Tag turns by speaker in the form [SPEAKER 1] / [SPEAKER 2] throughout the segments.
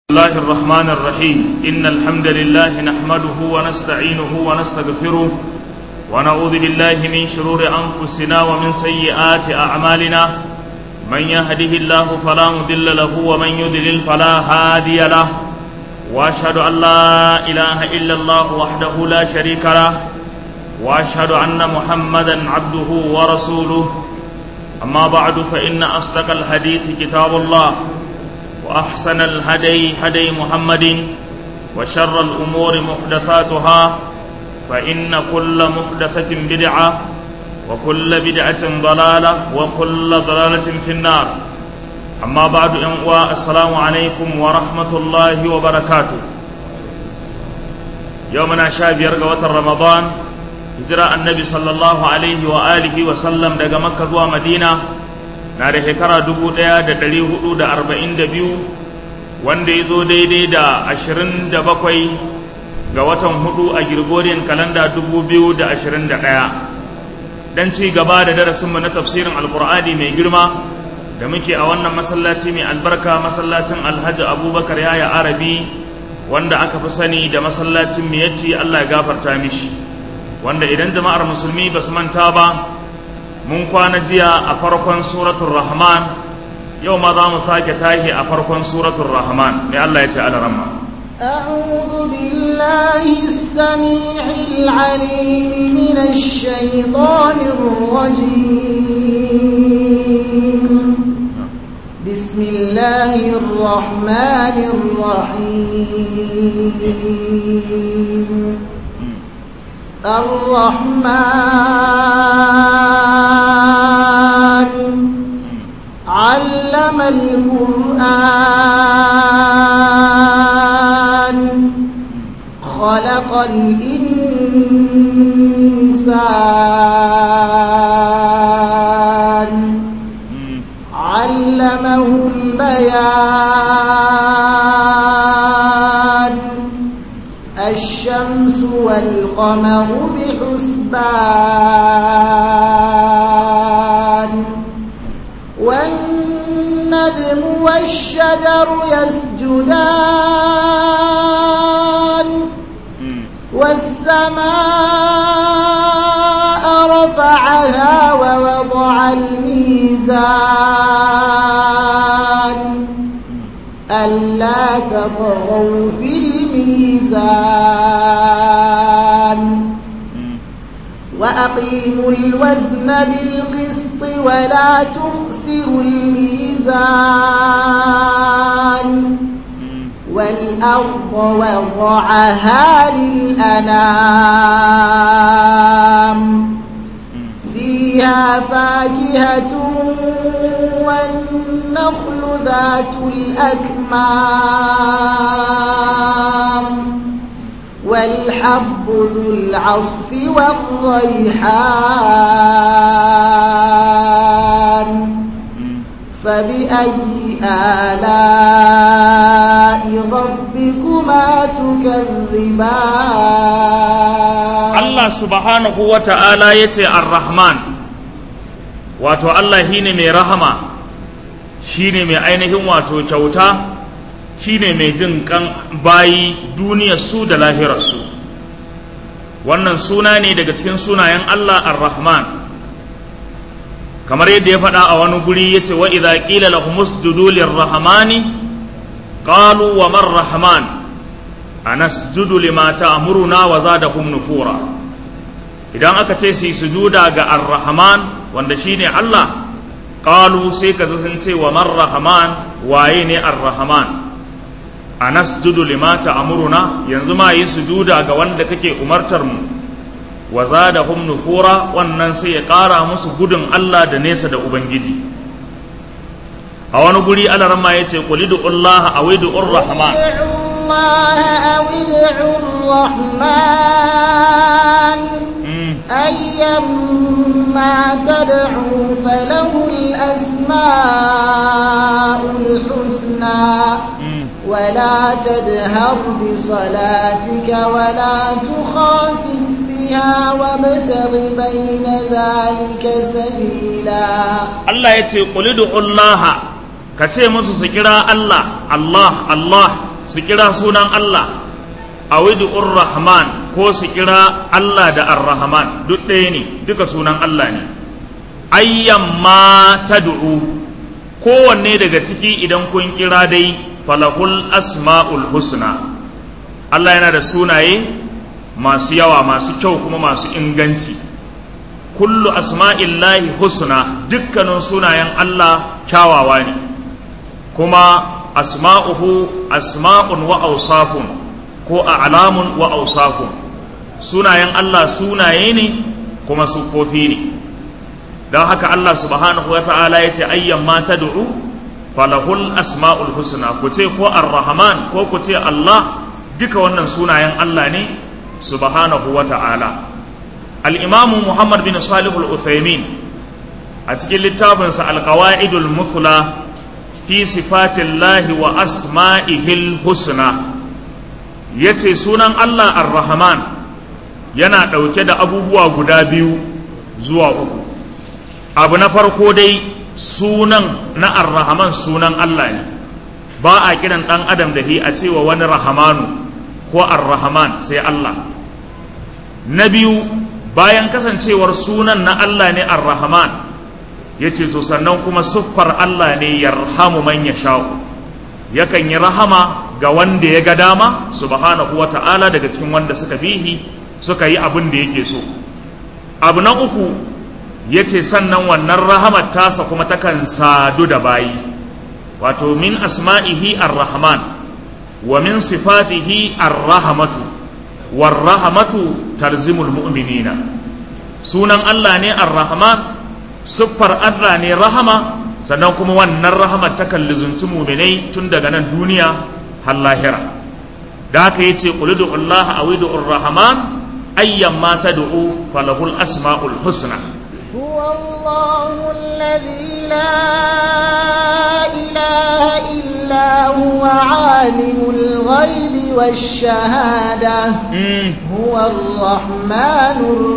[SPEAKER 1] الله الرحمن الرحيم إن الحمد لله نحمده ونستعينه ونستغفره ونعوذ بالله من شرور أنفسنا ومن سيئات أعمالنا من يهده الله فلا مضل له ومن يضلل فلا هادي له وأشهد أن لا إله إلا الله وحده لا شريك له وأشهد أن محمدا عبده ورسوله أما بعد فإن أصدق الحديث كتاب الله وأحسن الهدي هدي محمد وشر الأمور محدثاتها فإن كل محدثة بدعة وكل بدعة ضلالة وكل ضلالة في النار أما بعد أنواع السلام عليكم ورحمة الله وبركاته يومنا شاب يرقى رمضان هجرة النبي صلى الله عليه وآله وسلم دقى مكة ومدينة na da shekara dubu ɗaya da ɗari hudu da arba'in da biyu wanda ya zo daidai da ashirin da bakwai ga watan hudu a Gregorian kalanda dubu biyu da ashirin da ɗaya don ci gaba da darasinmu na tafsirin alkur'ani mai girma da muke a wannan masallaci mai albarka masallacin alhaji abubakar yaya arabi wanda aka fi sani da masallacin miyatti allah ya gafarta mishi wanda idan jama'ar musulmi ba su manta ba mun kwana jiya a farkon suratul rahman yau ma za mu sake tashi a farkon suratul rahman mai Allah ya ce alaramma
[SPEAKER 2] أعوذ بالله السميع العليم من الشيطان الرجيم بسم الله الرحمن الرحيم الرحمن علم القرآن خلق الإنسان علمه البيان الشمس والقمر بحسبان والنجم والشجر يسجدان والسماء رفعها ووضع الميزان ألا تطغوا في الميزان وأقيموا الوزن بالقسط ولا تخسروا الميزان والأرض وضعها للأنام فيها فاكهة والنخل ذات الأكمام والحب ذو العصف والريحان فبأي آلاء ربكما تكذبان
[SPEAKER 1] الله سبحانه وتعالى يتي الرحمن wato Allah shine mai rahama shine mai ainihin wato kyauta shine mai jin kan bayi duniyar su da lahirar su wannan suna ne daga cikin sunayen Allah ar-Rahman kamar yadda ya faɗa a wani guri yace wa idza qila lahum usjudu lir-rahmani qalu wa man rahman anasjudu lima ta'muruna wa zadahum nufura idan aka ce su sujuda ga ar-rahman wanda shine Allah qalu sai ka sun ce wa man rahman waye ne ar-rahman anasjudu lima ta'muruna yanzu ma yi sujuda ga wanda kake umartar mu wa zadahum nufura wannan sai ya ƙara musu gudun Allah da nesa da ubangiji a wani guri alarma yace qul Allah aw ud'ur rahman
[SPEAKER 2] الله أو ادعوا الرحمن أيما تدعوا فله الأسماء الحسنى ولا تجهر بصلاتك ولا تخافت بها وابتغ بين ذلك سبيلا
[SPEAKER 1] Allah ya ce ƙulidu Allah ka ce musu su kira Allah Allah Allah su kira sunan Allah a widu'ur rahman ko su kira Allah da ar-rahman duk ɗaya ne duka sunan Allah ne ayyamma tad'u kowanne daga ciki idan kun kira dai falahul asma'ul husna Allah yana da sunaye masu yawa masu kyau kuma masu inganci kullu asma'illahi husna dukkanin sunayen Allah kyawawa ne kuma asma'uhu asma'un wa awsafun ko a'lamun wa awsafun sunayen Allah sunaye ne kuma sufofi ne don haka Allah subhanahu wa ta'ala ya ce ayyan ma tad'u falahul asma'ul husna ku ce ko ar-rahman ko ku ce Allah duka wannan sunayen Allah ne subhanahu wa ta'ala al-imamu Muhammad bin Salih al-Uthaymin a cikin littafinsa al-qawaidul muthla fi sifatillahi wa asma'ihil husna yace sunan Allah ar-rahman yana ɗauke da abubuwa guda biyu zuwa uku abu na farko dai sunan na ar-rahman sunan Allah ne ba a kiran ɗan adam da hi a cewa wani rahamanu ko ar-rahman sai Allah na biyu bayan kasancewar sunan na Allah ne ar-rahman yace so sannan kuma siffar Allah ne yarhamu man yasha'u yakan yi rahama ga wanda ya ga dama subhanahu wata'ala daga cikin wanda suka bihi suka yi abin da yake so abu na uku ya ce sannan wannan rahamar tasa kuma takan sadu da bayi wato min asma'ihi ar-rahman wa min sifatihi ar-rahamatu war-rahamatu tarzimul mu'minina sunan Allah ne ar-rahman siffar Allah ne rahama sannan kuma wannan rahamar takan lizunci muminai tun daga nan duniya har lahira da haka yace qul ud'u Allah aw ud'u ar-rahman ayyamma tad'u falahul asma'ul husna
[SPEAKER 2] هو الله الذي لا إله إلا هو عالم الغيب والشهادة هو الرحمن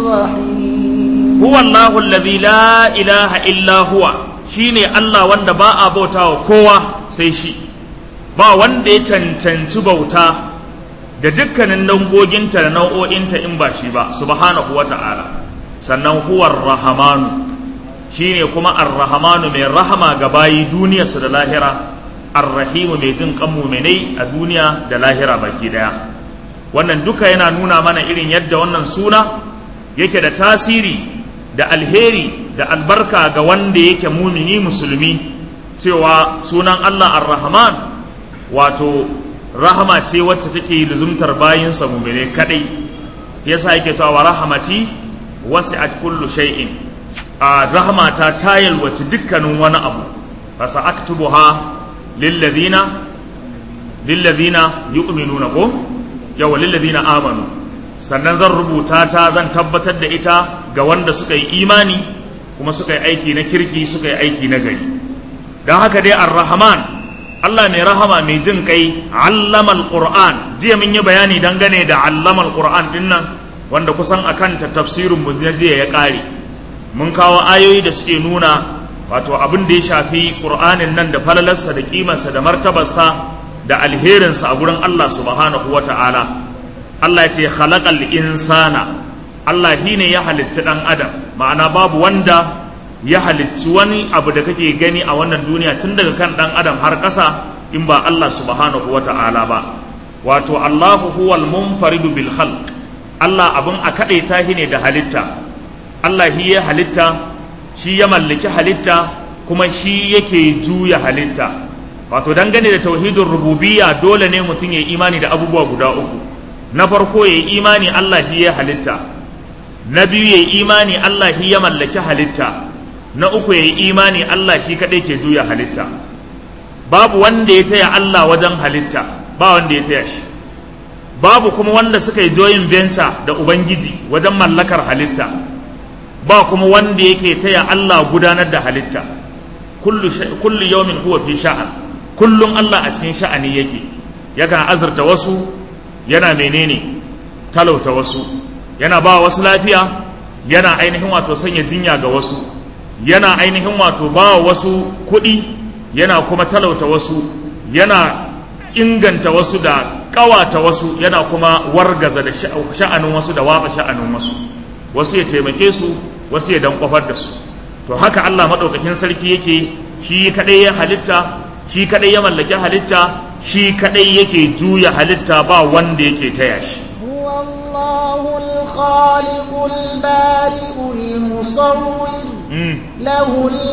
[SPEAKER 2] الرحيم
[SPEAKER 1] هو الله الذي لا إله إلا هو shine Allah wanda ba a bauta wa kowa sai shi ba wanda ya cancanci bauta da dukkanin dangoginta da nau'o'inta in ba shi ba subhanahu wa ta'ala sannan huwar rahamanu shine kuma ar-rahamanu mai rahama ga bayi duniyarsu da lahira ar-rahimu mai jin kan muminai a duniya da lahira baki daya wannan duka yana nuna mana irin yadda wannan suna yake da tasiri da alheri da albarka ga wanda yake mumini musulmi cewa sunan Allah ar-rahman wato rahama ce wacce take luzumtar bayinsa muminai kadai yasa yake cewa rahamati wasi'at kullu shay'in a rahmata ta yalwaci dukkanin wani abu fa sa'aktubuha lil ladina lil ladina yu'minuna ko yawa lil ladina amanu sannan zan rubuta ta zan tabbatar da ita ga wanda suka yi imani kuma suka yi aiki na kirki suka yi aiki na gari don haka dai ar-rahman Allah mai rahama mai jin kai allamal qur'an jiya mun yi bayani dangane da allamal qur'an din nan wanda kusan akan ta tafsirin mu na jiya ya kare mun kawo ayoyi da suke nuna wato abin da ya shafi qur'anin nan da falalarsa da kimarsa da martabarsa da alherinsa a gurin Allah subhanahu wata'ala Allah ya ce khalaqal insana Allah shi ne ya halicci dan adam ma'ana babu wanda ya halicci wani abu da kake gani a wannan duniya tun daga kan dan adam har ƙasa in ba Allah subhanahu wata'ala ba wato Allahu huwal munfaridu bil khalq Allah abin a kaɗaita shi ne da halitta Allah shi ya halitta shi ya mallaki halitta kuma shi yake juya halitta wato dangane da tauhidin rububiyya dole ne mutum ya yi imani da abubuwa guda uku na farko ya yi imani Allah shi ya halitta na biyu ya yi imani Allah shi ya mallaki halitta na uku ya yi imani Allah shi kaɗai ke juya halitta babu wanda ya taya Allah wajen halitta ba wanda ya taya shi babu kuma wanda suka yi joyin venture da ubangiji wajen mallakar halitta ba kuma wanda yake taya Allah gudanar da halitta kullu yawmin huwa fi sha'an kullum Allah a cikin sha'ani yake yakan azurta wasu yana menene talauta wasu yana ba wasu lafiya yana ainihin wato sanya jinya ga wasu yana ainihin wato ba wasu kuɗi yana kuma talauta wasu yana inganta wasu da ƙawata wasu yana kuma wargaza da sha'anin wasu da watsa sha'anin wasu wasu ya taimake su wasu ya dan kwafar da su to haka Allah maɗaukakin sarki yake shi kaɗai ya halitta shi kaɗai ya mallaki halitta shi kaɗai yake juya halitta ba wanda yake taya shi
[SPEAKER 2] هو الله الخالق البارئ المصور
[SPEAKER 1] Mm,
[SPEAKER 2] له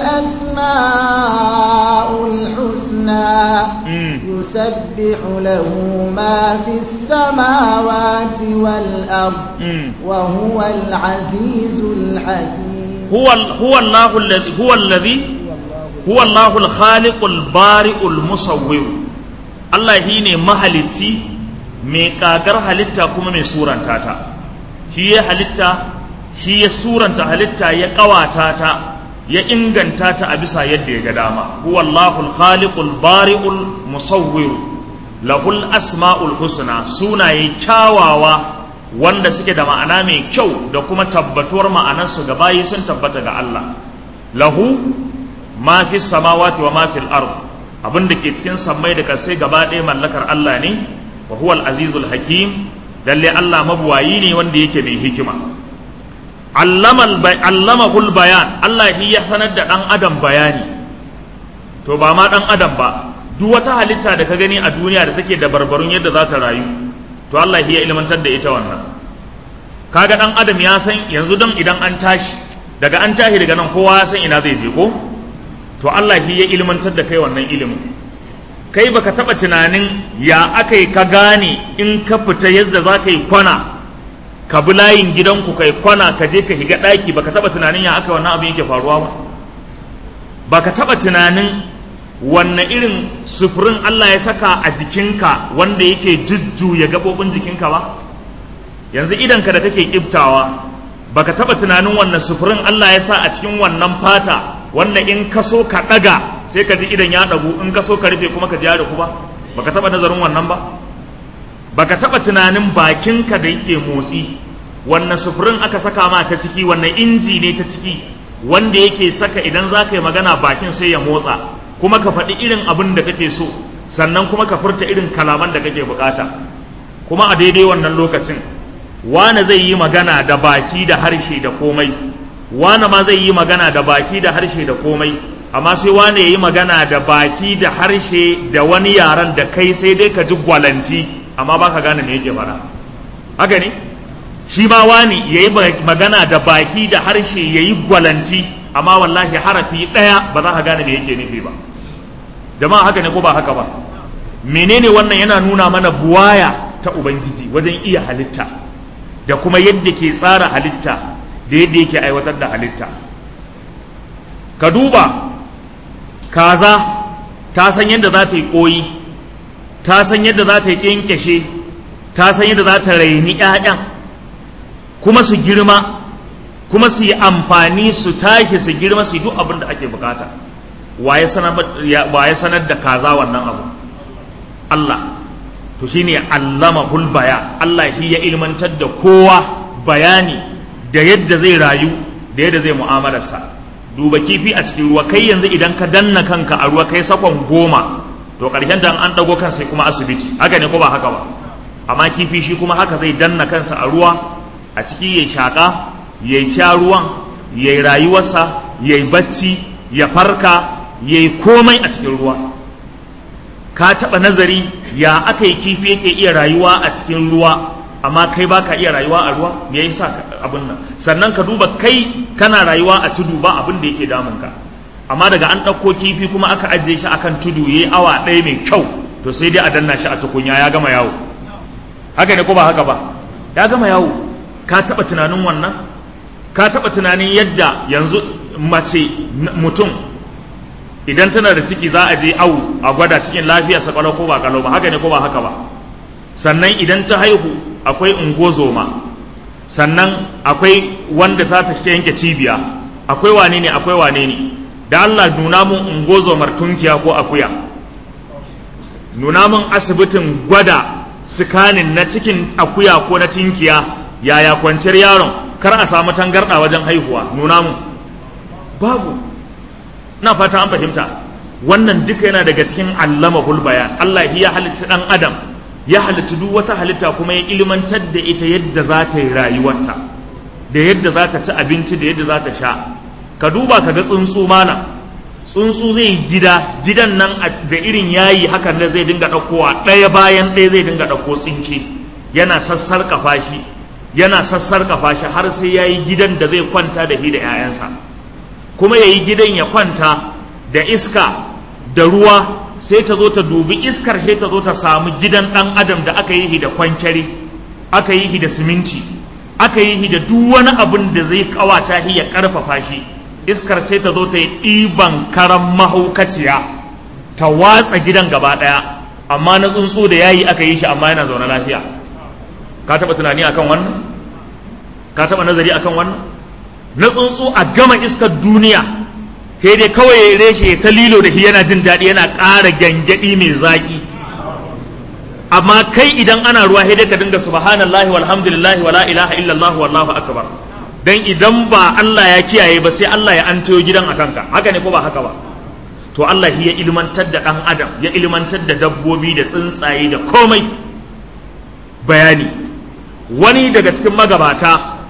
[SPEAKER 2] الأسماء الحسنى
[SPEAKER 1] mm.
[SPEAKER 2] يسبح له ما في السماوات والأرض
[SPEAKER 1] Mm.
[SPEAKER 2] وهو العزيز الحكيم
[SPEAKER 1] هو ال- هو الله الذي هو الذي هو الله الخالق البارئ المصور Allah shi ne mahalicci mai kagar halitta kuma mai suranta ta shi ya halitta shi ya suranta halitta ya kawata ta ya inganta ta a bisa yadda ya ga dama huwa Allahul khaliqul bari'ul musawwir lahul asma'ul husna sunaye kyawawa wanda suke da ma'ana mai kyau da kuma tabbatuwar ma'anarsu ga bayi sun tabbata ga Allah lahu ma fi samawati wa ma fil ard abin da ke cikin sammai da kasai gaba ɗaya mallakar Allah ne wa huwa al-azizul hakim lalle Allah mabuwayi ne wanda yake mai hikima allamahul bayan Allah shi ya sanar da ɗan adam bayani to ba ma ɗan adam ba duk wata halitta da ka gani a duniya da take da barbarun yadda za ta rayu to Allah shi ya ilmantar da ita wannan kaga ɗan adam ya san yanzu dan idan an tashi daga an tashi daga nan kowa ya san ina zai je ko to Allah shi ya ilmantar da kai wannan ilimin kai baka taba tunanin ya aka yi ka gane in ka fita yadda za ka yi kwana ka bi layin gidanku kai kwana ka je ka higa ɗaki baka taba tunanin ya aka wannan abin yake faruwa ba baka taba tunanin wanne irin sufurin Allah ya saka a jikinka wanda yake jujjuya gaɓoɓin jikinka ba yanzu idanka da kake kiftawa baka taba tunanin wannan sufurin Allah ya sa a cikin wannan fata wanda in ka so ka ɗaga sai ka ji idan ya ɗagu in ka so ka rufe kuma ka ji ya rufu ba baka taba nazarin wannan ba baka taba tunanin bakinka da yake motsi wannan sufurin aka saka ma ta ciki wannan inji ne ta ciki wanda yake saka idan za ka yi magana bakin sai ya motsa kuma ka faɗi irin abin da kake so sannan kuma ka furta irin kalaman da kake bukata kuma a daidai wannan lokacin wane zai yi magana da baki da harshe da komai wane ma zai yi magana da baki da harshe da komai amma sai wane ya yi magana da baki da harshe da wani yaren da kai sai dai ka ji gwalanci amma ba ka gane me yake faɗa haka ne shi ma wani ya yi magana da baki da harshe ya yi gwalanci amma wallahi harafi ɗaya ba za ka gane me yake nufi ba jama'a haka ne ko ba haka ba menene wannan yana nuna mana buwaya ta ubangiji wajen iya halitta da kuma yadda ke tsara halitta da yadda yake aiwatar da halitta ka duba kaza ta san yadda za ta yi koyi ta san yadda za ta yi ƙyanƙyashe ta san yadda za ta raini 'ya'yan kuma su girma kuma su yi amfani su tashi su girma su yi duk abin da ake bukata waye sanar da kaza wannan abu Allah to shine allama hulbaya Allah shi ya ilmantar da kowa bayani da yadda zai rayu da yadda zai mu'amalarsa duba kifi a cikin ruwa kai yanzu idan ka danna kanka a ruwa kai sakon goma to ƙarshen ta an ɗago kan sai kuma asibiti haka ne ko ba haka ba amma kifi shi kuma haka zai danna kansa a ruwa a ciki ya shaƙa ya sha ruwan ya yi rayuwarsa ya yi bacci ya farka ya yi komai a cikin ruwa ka taɓa nazari ya aka yi kifi yake iya rayuwa a cikin ruwa amma kai ba ka iya rayuwa a ruwa me yasa abin nan sannan ka duba kai kana rayuwa a tudu ba abin da yake damun ka amma daga an ɗauko kifi kuma aka ajiye shi akan tudu yayi awa ɗaya mai kyau to sai dai a danna shi a tukunya ya gama yawo haka ne ko ba haka ba ya gama yawo ka taɓa tunanin wannan ka taɓa tunanin yadda yanzu mace mutum idan tana da ciki za a je awu a gwada cikin lafiyarsa kalau ko ba kalau ba haka ne ko ba haka ba sannan idan ta haihu akwai ungozoma sannan akwai wanda za ta yanke cibiya akwai wane ne akwai wane ne da Allah nuna mun ungozomar tunkiya ko akuya nuna mun asibitin gwada sikanin na cikin akuya ko na tinkiya yaya kwanciyar yaron kar a samu tangarɗa wajen haihuwa nuna mun babu na fata an fahimta wannan duka yana daga cikin allamahul bayan Allah ya halitta dan adam ya halitta duk wata halitta kuma ya ilmantar da ita yadda za ta yi rayuwarta da yadda za ta ci abinci da yadda za ta sha ka duba ka ga tsuntsu mana tsuntsu zai yi gida gidan nan da irin yayi hakan da zai dinga ɗaukowa ɗaya bayan ɗaya zai dinga ɗauko tsinke yana sassar shi yana sassar shi har sai ya yi gidan da zai kwanta da shi da 'ya'yansa kuma ya yi gidan ya kwanta da iska da ruwa sai ta zo ta dubi iskar sai ta zo ta samu gidan ɗan adam da aka yi shi da kwankyari aka yi shi da siminti aka yi shi da duk wani abin da zai kawata shi ya ƙarfafa shi iskar sai ta zo ta yi ɗiban karan mahaukaciya ta watsa gidan gaba ɗaya amma na tsuntsu da yayi aka yi shi amma yana zaune lafiya ka taɓa tunani akan wannan ka taɓa nazari akan wannan na tsuntsu a gama iskar duniya sai dai kawai ya reshe ta lilo da shi yana jin daɗi yana ƙara gyangyaɗi mai zaƙi amma kai idan ana ruwa sai dai ka dinga subhanallahi walhamdulillahi wala ilaha illallah wallahu akbar dan idan ba Allah ya kiyaye ba sai Allah ya antayo gidan a kanka haka ne ko ba haka ba to Allah ya ilmantar da ɗan adam ya ilmantar da dabbobi da tsuntsaye da komai bayani wani daga cikin magabata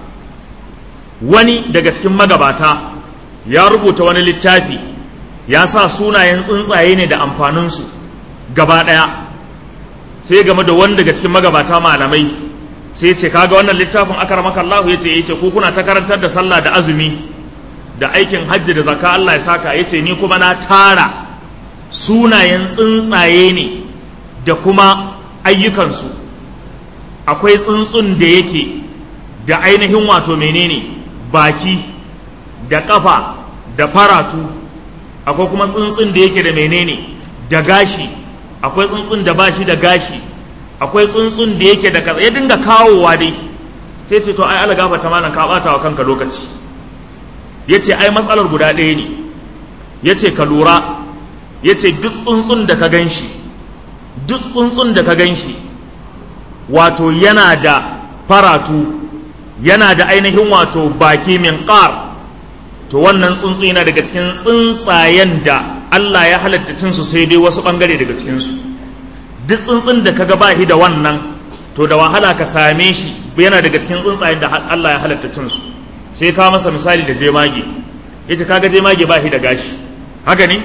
[SPEAKER 1] wani daga cikin magabata ya rubuta wani littafi ya sa sunayen tsuntsaye ne da amfaninsu gaba ɗaya sai game da wani daga cikin magabata malamai sai ce kaga wannan littafin akaramaka Allah ya ce yace ko kuna ta karantar da sallah da azumi da aikin hajji da zakka Allah ya saka yace ni kuma na tara sunayen tsuntsaye ne da kuma ayyukansu akwai tsuntsun da yake da ainihin wato menene baki da kafa da faratu akwai kuma tsuntsun da yake da menene da gashi akwai tsuntsun da bashi da gashi akwai tsuntsun da yake da kaza ya dinga kawowa dai sai ce to ai ala gafa ta malam ka bata wa kanka lokaci yace ai matsalar guda ɗaya ne yace ka lura yace duk tsuntsun da ka ganshi duk tsuntsun da ka ganshi wato yana da faratu yana da ainihin wato baki min qar to wannan tsuntsu yana daga cikin tsuntsayen da Allah ya halatta cinsu sai dai wasu bangare daga cikinsu duk tsuntsun da kaga ba shi da wannan to da wahala ka same shi yana daga cikin tsuntsayen da Allah ya halatta cinsu sai ka masa misali da jemage yace kaga jemage ba shi da gashi haka ne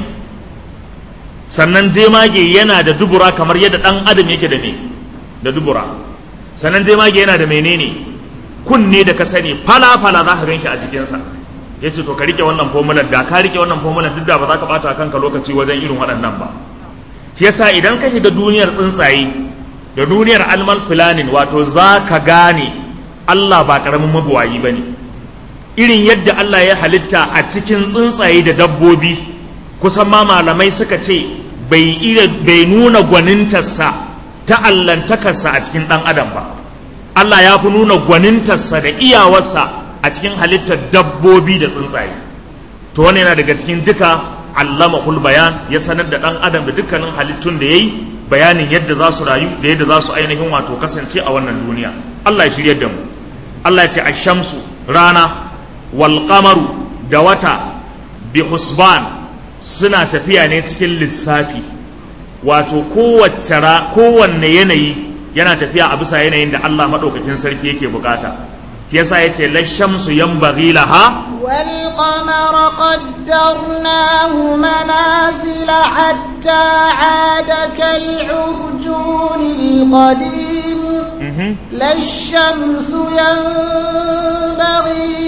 [SPEAKER 1] sannan jemage yana da dubura kamar yadda dan adam yake da me da dubura sannan jemage yana da menene kunne da ka sani fala fala za ka gan shi a jikinsa ya ce to ka rike wannan fomular da ka rike wannan fomular duk da ba za ka bata kanka lokaci wajen irin waɗannan ba shi yasa idan ka shiga duniyar tsuntsaye da duniyar alman planning wato za ka gane Allah ba ƙaramin mabuwayi ba ne irin yadda Allah ya halitta a cikin tsuntsaye da dabbobi kusan ma malamai suka ce bai nuna gwanintarsa ta allantakarsa a cikin ɗan adam ba Allah ya fi nuna gwanintarsa da iyawarsa a cikin halittar dabbobi da tsuntsaye to wani yana daga cikin duka allama kul bayan ya sanar da ɗan adam da dukkanin halittun da ya yi bayanin yadda za su rayu da yadda za su ainihin wato kasance a wannan duniya Allah ya shirya da mu Allah ya ce ashamsu rana wal qamaru da wata bi husban suna tafiya ne cikin lissafi wato kowace kowanne yanayi yana tafiya a bisa yanayin da Allah maɗaukakin sarki yake bukata yasa yace la shamsu yanbaghi laha
[SPEAKER 2] wal qamara qaddarnahu manazila hatta aada kal urjunil qadim la shamsu yanbaghi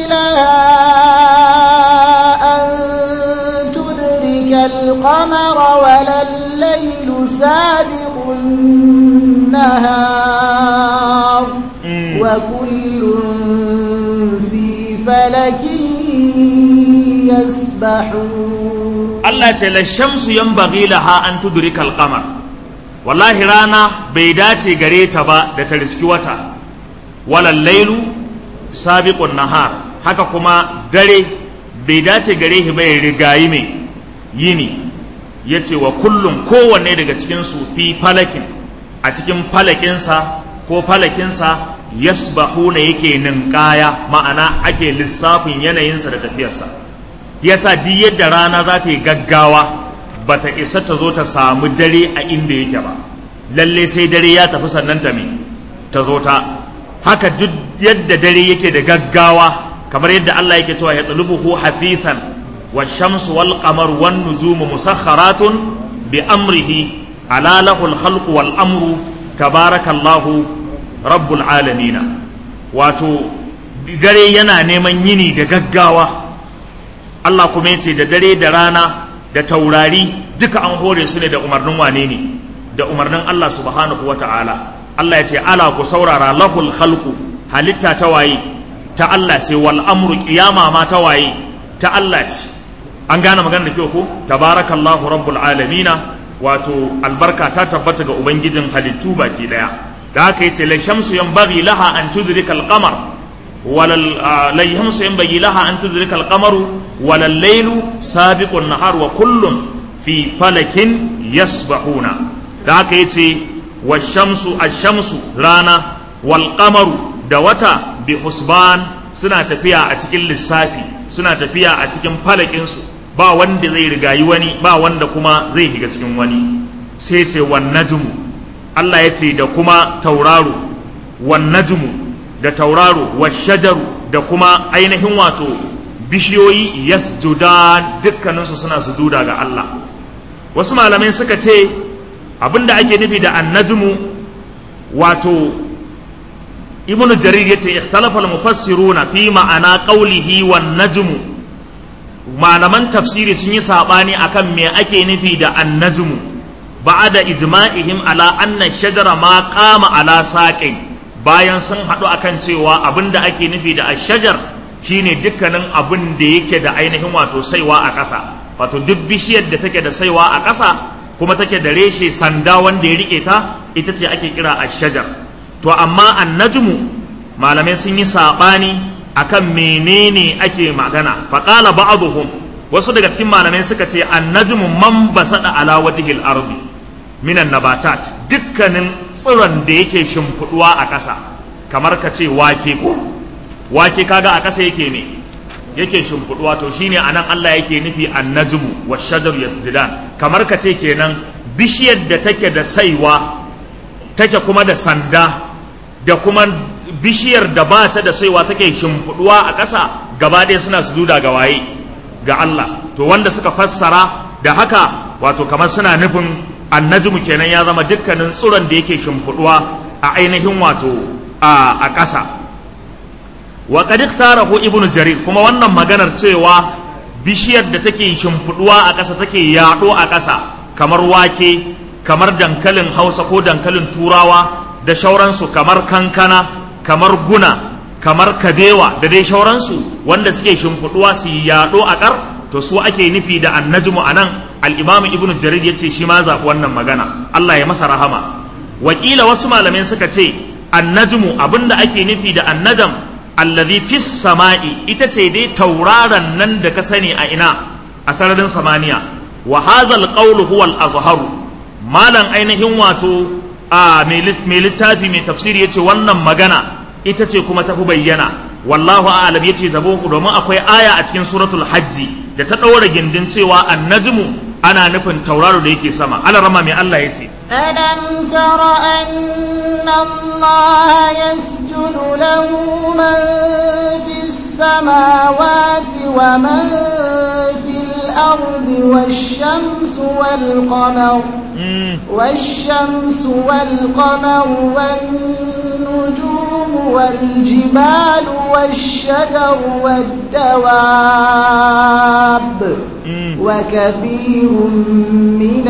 [SPEAKER 2] laha an tudrika al qamara wala al-laylu sabiqun النهار وكل في فلك يسبحون
[SPEAKER 1] الله تعالى الشمس ينبغي لها أن تدرك القمر والله رانا بيداتي غريتا با da ta riski wata wala lailu sabiqun nahar haka kuma dare bai dace gare shi bai rigayi mai yini yace wa kullum kowanne daga cikin su fi falakin a cikin falakinsa ko falakinsa yasbahuna yake ninkaya ma'ana ake lissafin yanayinsa da tafiyarsa yasa duk yadda rana za ta yi gaggawa bata isa ta zo ta samu dare a inda yake ba lalle sai dare ya tafi sannan ta me ta zo ta haka duk yadda dare yake da gaggawa kamar yadda Allah yake cewa ya tsalubuhu hafifan wa shamsu wal qamar wan nujumu musakharatun bi amrihi ala lahul khalqu wal amru tabarakallahu rabbul alamin wato dare yana neman yini da gaggawa Allah kuma yace da dare da rana da taurari duka an hore su ne da umarnin wane ne da umarnin Allah subhanahu wata'ala Allah ya ce ala ku saurara lahul khalqu halitta ta waye ta Allah ce wal amru qiyama ma ta waye ta Allah ce an gane magana da kyau ko tabarakallahu rabbul alamina wato albarka ta tabbata ga ubangijin halittu baki daya da haka yace la shamsu yanbaghi laha an tudrika al qamar walal la shamsu yanbaghi laha an tudrika al qamaru walal laylu sabiqun nahar wa kullun fi falakin yasbahuna da haka yace washamsu ashamsu rana wal qamaru da wata bi husban suna tafiya a cikin lissafi suna tafiya a cikin falakinsu ba wanda zai rigayi wani ba wanda kuma zai shiga cikin wani sai ce wan najmu Allah ya ce da kuma tauraro wan najmu da tauraro wa shajaru da kuma ainihin wato bishiyoyi yasjudan dukkaninsu suna sujuda ga Allah wasu malamai suka ce abinda ake nufi da annajmu wato ibnu jarir yace ikhtalafa al-mufassiruna fi ma'ana qawlihi wan najmu malaman tafsiri sun yi sabani akan me ake nufi da annajmu ba'da ijma'ihim ala anna shajara ma qama ala saqin bayan sun hadu akan cewa abinda ake nufi da ashajar shine dukkanin abin da yake da ainihin wato saiwa a ƙasa wato duk bishiyar da take da saiwa a ƙasa kuma take da reshe sanda wanda ya rike ta ita ce ake kira ashajar to amma annajmu malamai sun yi sabani akan menene ake magana faqala ba'dhum wasu daga cikin malamai suka ce annajmu man basada ala wajhil ardi minan nabatat dukkanin tsiron da yake shimfiduwa a ƙasa kamar ka ce wake ko wake kaga a ƙasa yake ne yake shimfiduwa to shine anan Allah yake nufi annajmu washajar yasjudan kamar ka ce kenan bishiyar da take da saiwa take kuma da sanda da kuma bishiyar da ba ta da saiwa take shimfiduwa a ƙasa gaba ɗaya suna sujuda ga waye ga Allah to wanda suka fassara da haka wato kamar suna nufin annajmu kenan ya zama dukkanin tsuron da yake shimfiduwa a ainihin wato a ƙasa wa qad ikhtarahu ibnu jarir kuma wannan maganar cewa bishiyar da take shimfiduwa a ƙasa take yaɗo a ƙasa kamar wake kamar dankalin hausa ko dankalin turawa da shauransu kamar kankana kamar guna kamar kabewa da dai shauransu wanda suke shimfiduwa su yaɗo a ƙar to su ake nufi da annajmu anan al-imam ibnu jarir yace shi ma zaɓi wannan magana Allah ya masa rahama wakila wasu malamai suka ce annajmu abinda ake nufi da annajam allazi fis sama'i ita ce dai tauraron nan da ka sani a ina a sararin samaniya wa hazal qawlu huwa al-azharu malan ainihin wato a mai littafi mai tafsiri yace wannan magana ita ce kuma tafi bayyana wallahu a'lam yace zabo domin akwai aya a cikin suratul hajji da ta ɗaura gindin cewa annajmu ana nufin tauraro da yake sama ala rama mai Allah yace
[SPEAKER 2] ألم تر أن الله يسجد له من في السماوات ومن في الأرض والشمس والقمر والشمس والقمر والنجوم والجبال والشجر والدواب وكثير من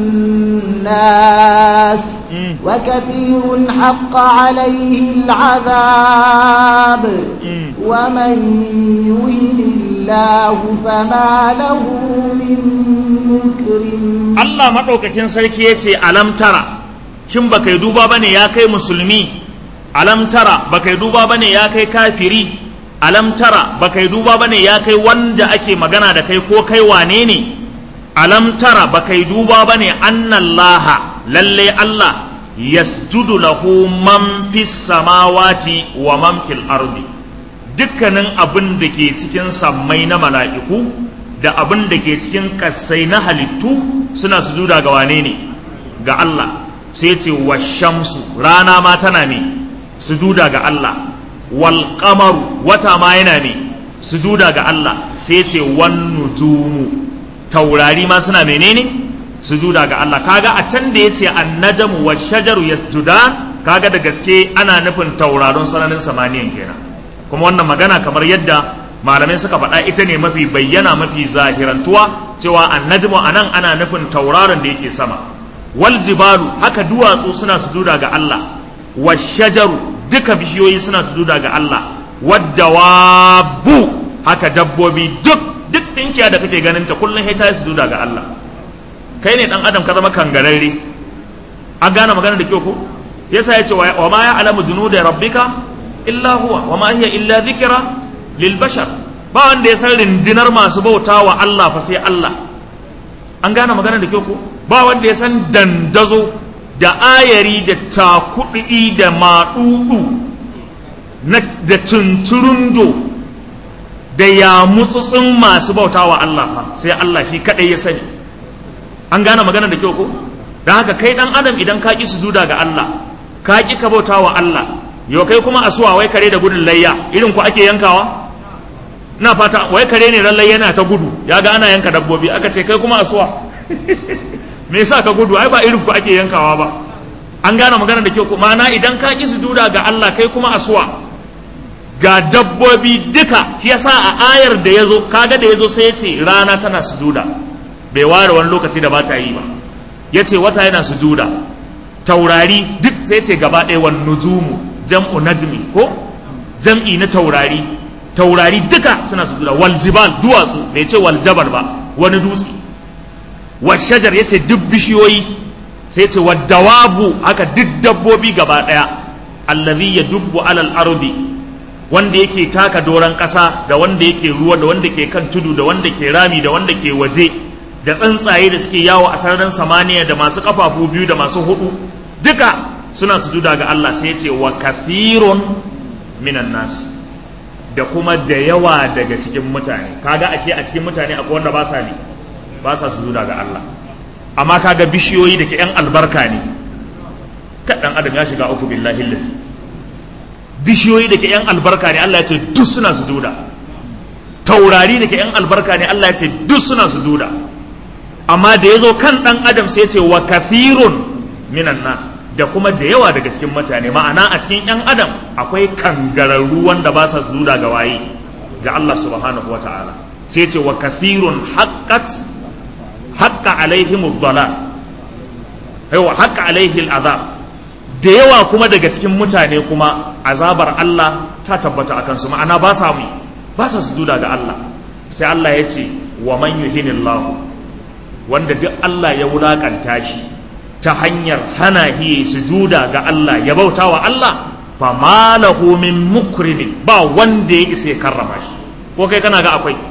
[SPEAKER 2] الناس وكثير حق عليه العذاب ومن يهن الله فما له من مكرم
[SPEAKER 1] Allah maɗaukakin sarki ya ce alam tara shin baka yi duba bane ya kai musulmi alam tara baka yi duba bane ya kai kafiri alam tara baka yi duba bane ya kai wanda ake magana da kai ko kai wane ne alam tara baka yi duba bane annallaha lalle Allah yasjudu lahu man fis samawati wa man fil ardi dukkanin abin da ke cikin sammai na mala'iku da abin da ke cikin ƙasai na halittu suna sujuda ga wane ne ga Allah sai ce wa shamsu rana ma tana ne sujuda ga Allah wal qamaru wata ma yana ne sujuda ga Allah sai ce wan nujumu taurari ma suna menene sujuda ga Allah kaga a can da yace annajmu wa shajaru yasjudan kaga da gaske ana nufin tauraron sananin samaniyan kenan kuma wannan magana kamar yadda malamai suka faɗa ita ne mafi bayyana mafi zahirantuwa cewa annajmu anan ana nufin tauraron da yake sama wal jibalu haka duwatsu suna sujuda ga Allah wa shajaru duka bishiyoyi suna sujuda ga Allah waddawabu haka dabbobi duk duk tinkiya da kake ganin ta kullum sai ta yi sujuda ga Allah kai ne dan adam ka zama kangararre an gane magana da kyau ko yasa yace wa ma ya'lamu junuda rabbika illa huwa wa ma hiya illa dhikra lil bashar ba wanda ya san rindinar masu bauta wa Allah fa sai Allah an gane magana da kyau ko ba wanda ya san dandazo da ayari da takudi da maɗuɗu da tunturundo da ya mutsutsun masu bauta wa Allah fa sai Allah shi kaɗai ya sani an gane magana da kyau ko don haka kai ɗan adam idan ka ƙi sujuda ga Allah ka ƙi ka bauta wa Allah yau kai kuma asuwa wai kare da gudun layya irin ku ake yankawa na fata wai kare ne lallai yana ta gudu ya ga ana yanka dabbobi aka ce kai kuma asuwa me yasa ka gudu ai ba irin ku ake yankawa ba an gane magana da kyau kuma na idan ka ƙi sujuda ga Allah kai kuma asuwa ga dabbobi duka shi yasa a ayar da yazo kaga da yazo sai yace rana tana sujuda bai ware wani lokaci da ba ta yi ba yace wata yana sujuda taurari duk sai yace gaba ɗaya wan nujumu jam'u najmi ko jam'i na taurari taurari duka suna sujuda wal jibal duwatsu bai ce wal jabal ba wani dutse wa shajar yace duk bishiyoyi sai yace wa dawabu haka duk dabbobi gaba ɗaya allazi yadubbu alal ardi wanda yake taka doron ƙasa da wanda yake ruwa da wanda ke kan tudu da wanda ke rami da wanda ke waje da tsuntsaye da suke yawo a sararin samaniya da masu kafafu biyu da masu hudu duka suna sujuda ga Allah sai ya ce wa kathirun minan nas da kuma da yawa daga cikin mutane kaga ashe a cikin mutane akwai wanda ba sa ne ba sa sujuda ga Allah amma kaga bishiyoyi da ke yan albarka ne kaɗan adam ya shiga uku billahi lati bishiyoyi da ke yan albarka ne Allah ya ce duk suna sujuda taurari da ke yan albarka ne Allah ya ce duk suna sujuda amma da ya zo kan ɗan adam sai ya ce wa kafirun minan nas da kuma da yawa daga cikin mutane ma'ana a cikin yan adam akwai kangararru wanda ba sa sujuda ga waye ga Allah subhanahu wa ta'ala sai ya ce wa kafirun haqqat haqqa alaihim ad-dalal aiwa haqqa alaihi al-azab da yawa kuma daga cikin mutane kuma azabar Allah ta tabbata akan su ma'ana ba sa mu ba sa sujuda ga Allah sai Allah ya ce wa man yuhinillahu wanda duk Allah ya wulakanta shi ta hanyar hana hi sujuda ga Allah ya bauta wa Allah fa malahu min mukrimin ba wanda ya isa ya karrama shi ko kai kana ga akwai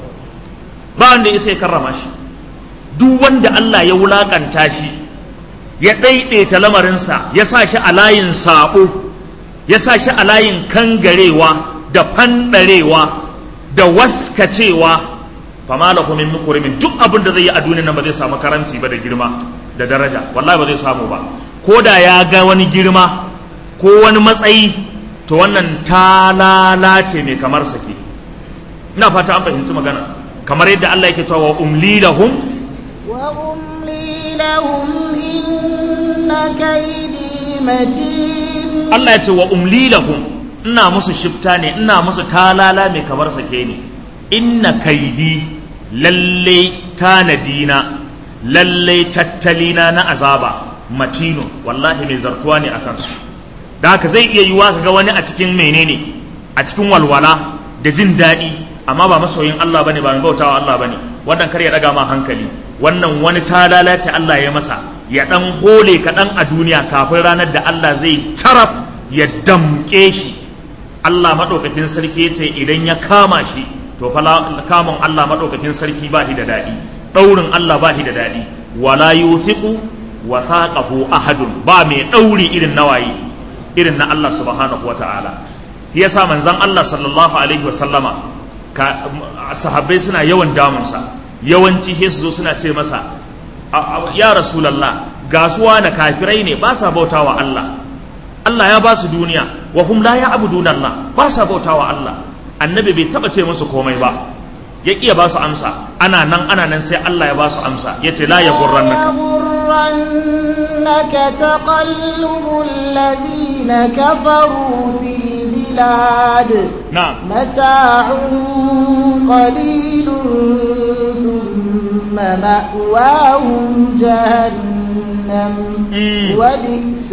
[SPEAKER 1] ba wanda ya isa ya karrama shi duk wanda Allah ya wulakanta shi ya ɗaiɗaita lamarinsa ya sa shi a layin saɓo ya sa shi a layin kangarewa da fanɗarewa da waskacewa fama lahu min mukrimin duk abin da zai yi a duniya nan ba zai samu karanci ba da girma da daraja wallahi ba zai samu ba ko da ya ga wani girma ko wani matsayi to wannan ta lalace mai kamar sake ina fata an fahimci magana kamar yadda Allah yake cewa umli lahum
[SPEAKER 2] wa umli lahum inna kaydi matin
[SPEAKER 1] Allah ya ce wa umli lahum ina musu shifta ne ina musu talala mai kamar sake ne inna kaidi lalle tanadina lalle tattalina na azaba matino wallahi mai zartuwa ne a kansu da haka zai iya yiwa ka ga wani a cikin menene a cikin walwala da jin daɗi amma ba masoyin Allah bane ba mai bautawa Allah bane wannan kar ya daga ma hankali wannan wani talala ce Allah ya masa ya dan hole kaɗan a duniya kafin ranar da Allah zai carab ya damƙe shi Allah maɗaukakin sarki ya ce idan ya kama shi to fa kamun Allah maɗaukakin sarki ba shi da daɗi ɗaurin Allah ba shi da daɗi wala yuthiqu wathaqahu ahadun ba mai ɗauri irin nawayi irin na Allah subhanahu wata'ala shi yasa manzon Allah sallallahu alaihi wasallama ka sahabbai suna yawan damunsa yawanci sai su zo suna ce masa ya rasulallah gasuwa na kafirai ne ba sa bautawa Allah Allah ya ba su duniya wa hum la ya'buduna Allah ba sa bautawa Allah annabi bai taba ce musu komai ba ya iya ba su amsa ana nan ana nan sai Allah ya ba su amsa yace la yaghurrannaka
[SPEAKER 2] يغرنك تقلب الذين كفروا في البلاد
[SPEAKER 1] na'am
[SPEAKER 2] متاع قليل ثم مأواهم جهنم
[SPEAKER 1] Mm.
[SPEAKER 2] وبئس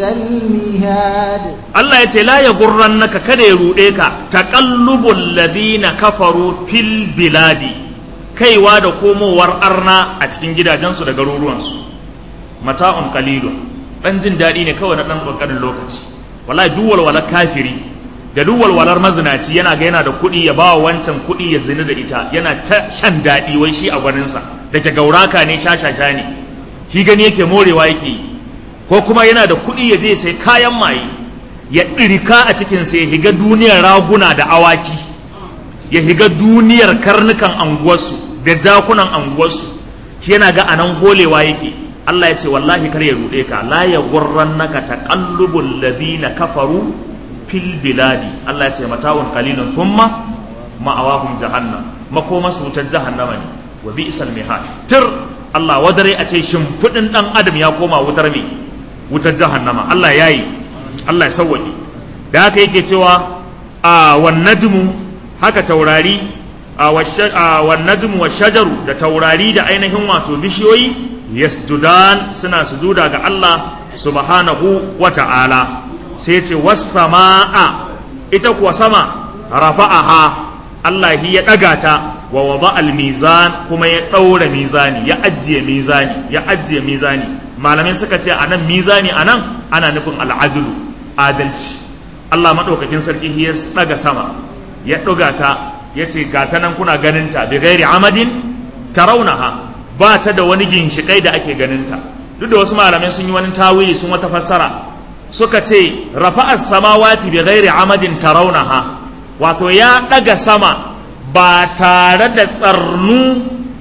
[SPEAKER 2] المهاد
[SPEAKER 1] Allah ya ce la ya gurran naka kada ya ruɗe ka taqallubul ladina kafaru fil biladi kaiwa da komowar arna a cikin gidajensu da garuruwansu mata'un qalilun dan jin daɗi ne kawai na dan ƙanƙanin lokaci wallahi duk walwalar kafiri da duk walwalar mazinaci yana ga yana da kuɗi ya ba wa wancan kuɗi ya zina da ita yana ta shan daɗi wai shi a gwaninsa da ke gauraka ne shashasha ne shi gani yake morewa yake yi ko kuma yana da kuɗi ya je sai kayan maye ya ɗirka a cikinsa ya higa duniyar raguna da awaki ya higa duniyar karnukan anguwarsu da jakunan anguwarsu shi yana ga anan holewa yake Allah ya ce wallahi kar ya ruɗe ka la ya gurrannaka taqallubul ladina kafaru fil biladi Allah ya ce mata'un qalilun thumma ma'awahum jahannam makoma su wutar jahannama ne wa bi'sal mihad tir Allah wadare a ce shimfiɗin ɗan adam ya koma wutar me wutar jahannama Allah ya yi Allah ya sauwaƙe da haka yake cewa a wan najmu haka taurari a wan najmu wa shajaru da taurari da ainihin wato bishiyoyi yasjudan suna sujuda ga Allah subhanahu wa ta'ala sai ce was sama'a ita kuwa sama rafa'aha Allah ya ɗaga ta wa wada al-mizan kuma ya ɗaura mizani ya ajiye mizani ya ajiye mizani malamai suka ce anan mizani anan ana nufin al'adulu adalci Allah maɗaukakin sarki ya ɗaga sama ya ɗuga ta ya ce ga ta nan kuna ganin ta bi gairi amadin tarawunaha ba ta da wani ginshiƙai da ake ganin ta duk da wasu malamai sun yi wani tawili sun wata fassara suka ce rafa'as samawati bi gairi amadin tarawunaha wato ya ɗaga sama ba tare da tsarnu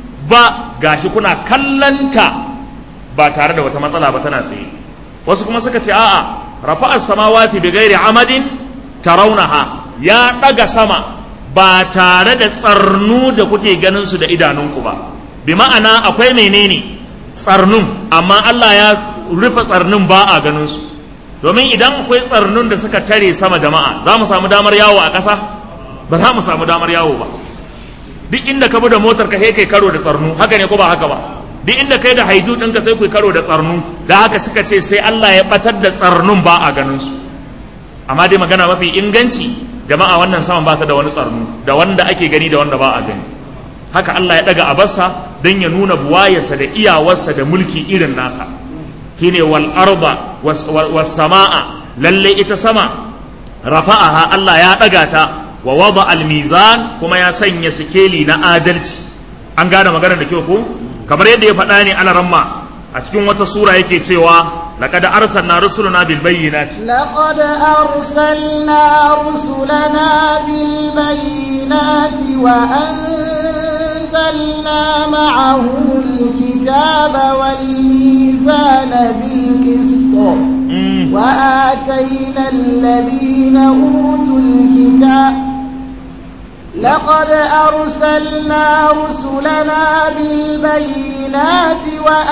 [SPEAKER 1] ba gashi kuna kallanta ba tare da wata matsala ba tana tsaye wasu kuma suka ce a'a rafa'as samawati bi ghairi amadin tarawunaha ya daga sama ba tare da tsarnu da kuke ganin su da idanunku ba bi ma'ana akwai menene tsarnun amma Allah ya rufe tsarnun ba a ganin su domin idan akwai tsarnun da suka tare sama jama'a za mu samu damar yawo a ƙasa ba za mu samu damar yawo ba duk inda ka bi da motar ka kai karo da tsarnu haka ne ko ba haka ba duk inda kai da haiju ɗinka sai ku karo da tsarnu da haka suka ce sai Allah ya batar da tsarnun ba a ganin su amma dai magana mafi inganci jama'a wannan saman ba ta da wani tsarnu da wanda ake gani da wanda ba a gani haka Allah ya daga abarsa don ya nuna buwayarsa da iyawarsa da mulki irin nasa shine wal arba was sama'a lalle ita sama rafa'aha Allah ya daga ta wa wada al mizan kuma ya sanya sikeli na adalci an gane maganar da kyau ko kamar yadda ya faɗa ne alaramma a cikin wata sura yake cewa laqad arsalna rusulana bil bayyinati
[SPEAKER 2] لقد أرسلنا رسلنا بالبينات وأنزلنا معهم الكتاب والميزان بالقسط
[SPEAKER 1] Mm.
[SPEAKER 2] وآتينا الذين أوتوا الكتاب لقد أرسلنا رسلنا بالبينات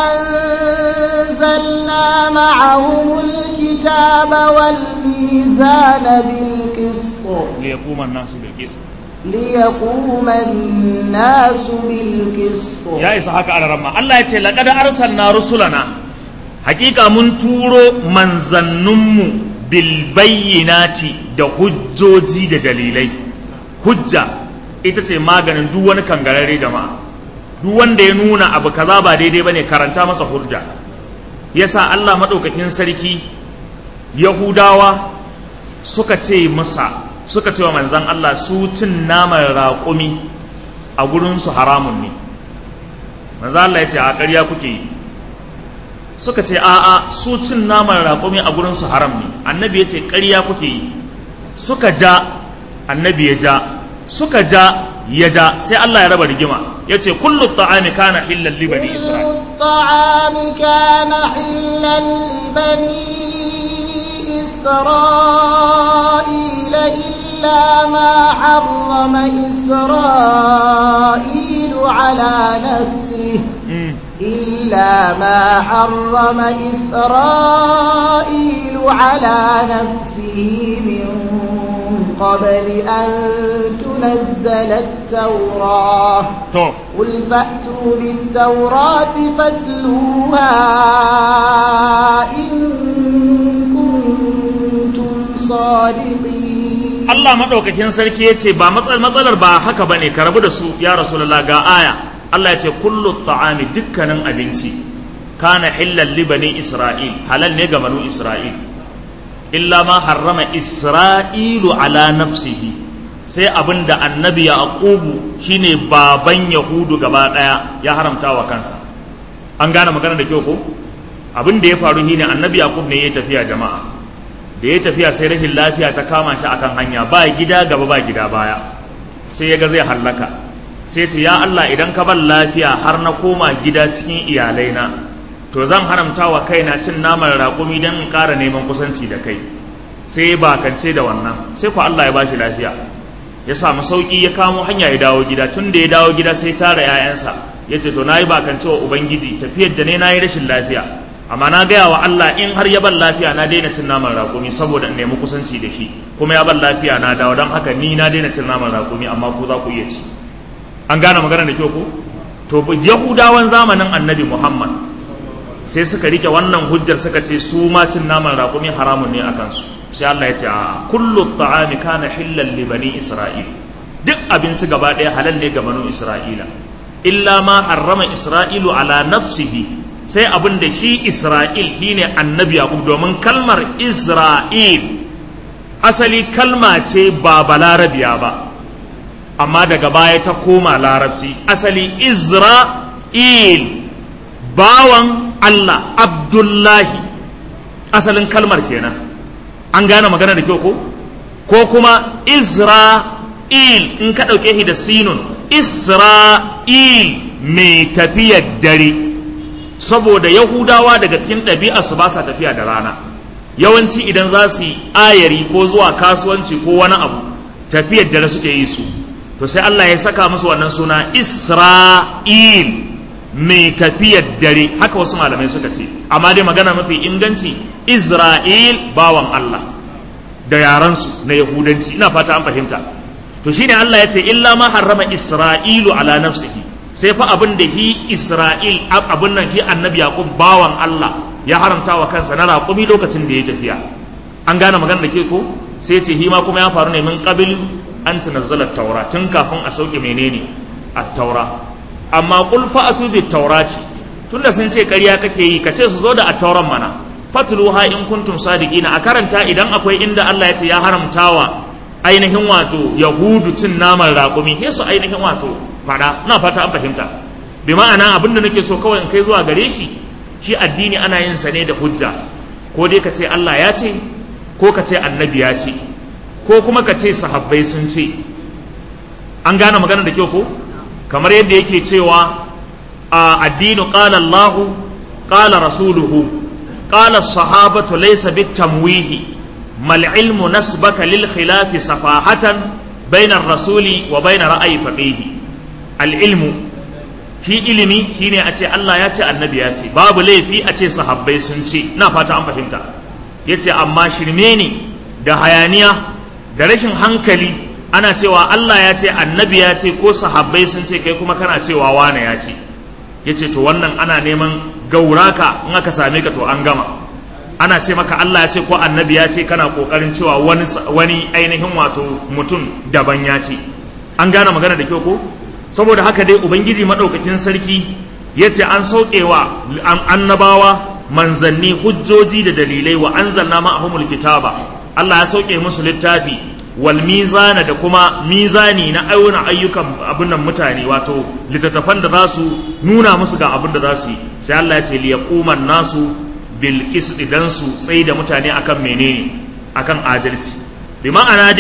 [SPEAKER 2] وأنزلنا معهم الكتاب والميزان بالقسط
[SPEAKER 1] ليقوم الناس بالقسط
[SPEAKER 2] ليقوم الناس بالقسط
[SPEAKER 1] ya isa haka alaramma Allah ya ce laqad arsalna rusulana hakika mun turo manzanninmu bil bayyinati da hujjoji da dalilai hujja ita ce maganin duk wani kangarare jama'a duk wanda ya nuna abu kaza ba daidai bane karanta masa hujja yasa Allah madaukakin sarki yahudawa suka ce masa suka ce wa manzan Allah su cin naman raƙumi a gurinsu haramun ne manzan Allah ya ce a ƙarya kuke yi suka ce a'a su cin naman raƙumi a gurinsu haram ne annabi ya ce ƙarya kuke yi suka ja annabi ya ja suka ja ya ja sai Allah ya raba rigima yace kullu ta'ami kana hillal li bani isra'il
[SPEAKER 2] الطعام كان حلا لبني إسرائيل إلا ما حرم إسرائيل على نفسه إلا ما حرم إسرائيل على نفسه من قبل أن تنزل التوراة
[SPEAKER 1] to
[SPEAKER 2] قل فأتوا بالتوراة فاتلوها إن كنتم صادقين
[SPEAKER 1] Allah maɗaukakin sarki ya ce ba matsal- matsalar ba haka ba ne ka rabu da su ya rasulullah ga aya Allah ya ce kullu ta'ami dukkanin abinci kana hillal li bani isra'il halal ne ga banu isra'il illa ma harrama isra'ilu ala nafsihi sai abinda annabi yaqubu shine baban yahudu gaba daya ya haramta wa kansa an gane magana da kyau ko abin da ya faru shine annabi yaqub ne ya tafiya jama'a da ya tafiya sai rashin lafiya ta kama shi akan hanya ba gida gaba ba gida baya sai ya ga zai hallaka sai ce ya Allah idan ka ban lafiya har na koma gida cikin iyalaina to zan haramta wa kaina cin naman raƙumi don in ƙara neman kusanci da kai sai ya bakance da wannan sai ku Allah ya bashi lafiya ya samu sauƙi ya kamo hanya ya dawo gida tun da ya dawo gida sai tara 'ya'yansa ya ce to na yi bakance wa ubangiji tafiyar da ne na yi rashin lafiya amma na gaya wa Allah in har ya ban lafiya na daina cin naman raƙumi saboda in nemi kusanci da shi kuma ya ban lafiya na dawo don haka ni na daina cin naman raƙumi amma ku za ku iya ci an gane magana da kyau ko to yahudawan zamanin annabi muhammad sai suka rike wannan hujjar suka ce su ma cin naman raƙumi haramun ne a kansu sai Allah ya ce a kullu ta'ami kana hillal li bani isra'il duk abinci gaba ɗaya halal ne ga banu isra'ila illa ma harrama isra'ilu ala nafsihi sai abin da shi isra'il shine annabi yaqub domin kalmar isra'il asali kalma ce ba balarabiya ba amma daga baya ta koma larabci asali isra'il bawan Allah Abdullahi asalin kalmar kenan an gane magana da kyau ko ko kuma Isra'il in ka ɗauke shi da sinun Isra'il mai tafiyar dare saboda Yahudawa daga cikin ɗabi'a su ba sa tafiya da rana yawanci idan za su yi ayari ko zuwa kasuwanci ko wani abu tafiyar dare suke yi su to sai Allah ya saka musu wannan suna Isra'il mai tafiyar dare haka wasu malamai suka ce amma dai magana mafi inganci Isra'il bawan Allah da yaransu na Yahudanci ina fata an fahimta to shine Allah ya ce illa ma harrama Isra'ilu ala nafsihi sai fa abin da hi Isra'il abin nan shi annabi Yaqub bawan Allah ya haramta wa kansa na raƙumi lokacin da ya tafiya an gane magana da ke ko sai ya ce hi ma kuma ya faru ne min qabil an tunazzala taura tun kafin a sauke menene a taura amma qul fa'atu bit taurati tunda sun ce ƙarya kake yi ka ce su zo da a tauran mana fatluha in kuntum sadiqina a karanta idan akwai inda Allah ya ce ya haramtawa ainihin wato yahudu cin naman raƙumi sai su ainihin wato fada ina fata an fahimta bi ma'ana abin da nake so kawai in kai zuwa gare shi shi addini ana yin sa ne da hujja ko dai ka ce Allah ya ce ko ka ce annabi ya ce ko kuma ka ce sahabbai sun ce an gane magana da kyau ko kamar yadda yake cewa a addinu qala Allah qala rasuluhu qala sahabatu laysa bitamwihi mal ilmu nasbaka lil khilafi safahatan bayna rasuli wa bayna ra'ayi faqihi al ilmu fi ilimi shine a ce Allah ya ce annabi ya ce babu laifi a ce sahabbai sun ce na fata an fahimta yace amma shirme ne da hayaniya da rashin hankali ana cewa Allah ya ce annabi ya ce ko sahabbai sun ce kai kuma kana cewa wane ya ce ya ce to wannan ana neman gauraka in aka same ka to an gama ana ce maka Allah ya ce ko annabi ya ce kana kokarin cewa wani wani ainihin wato mutum daban ya ce an gane magana da kyau ko saboda haka dai ubangiji madaukakin sarki ya ce an saukewa annabawa manzanni hujjoji da dalilai wa anzalna ma'ahumul kitaba Allah ya sauke musu littafi wal mizana da kuma mizani na auna ayyukan abin nan mutane wato littattafan da za su nuna musu ga abin da za su yi sai Allah ya ce liyaquman nasu bil qist dan su tsayi da mutane akan menene akan adalci bi ma'ana dai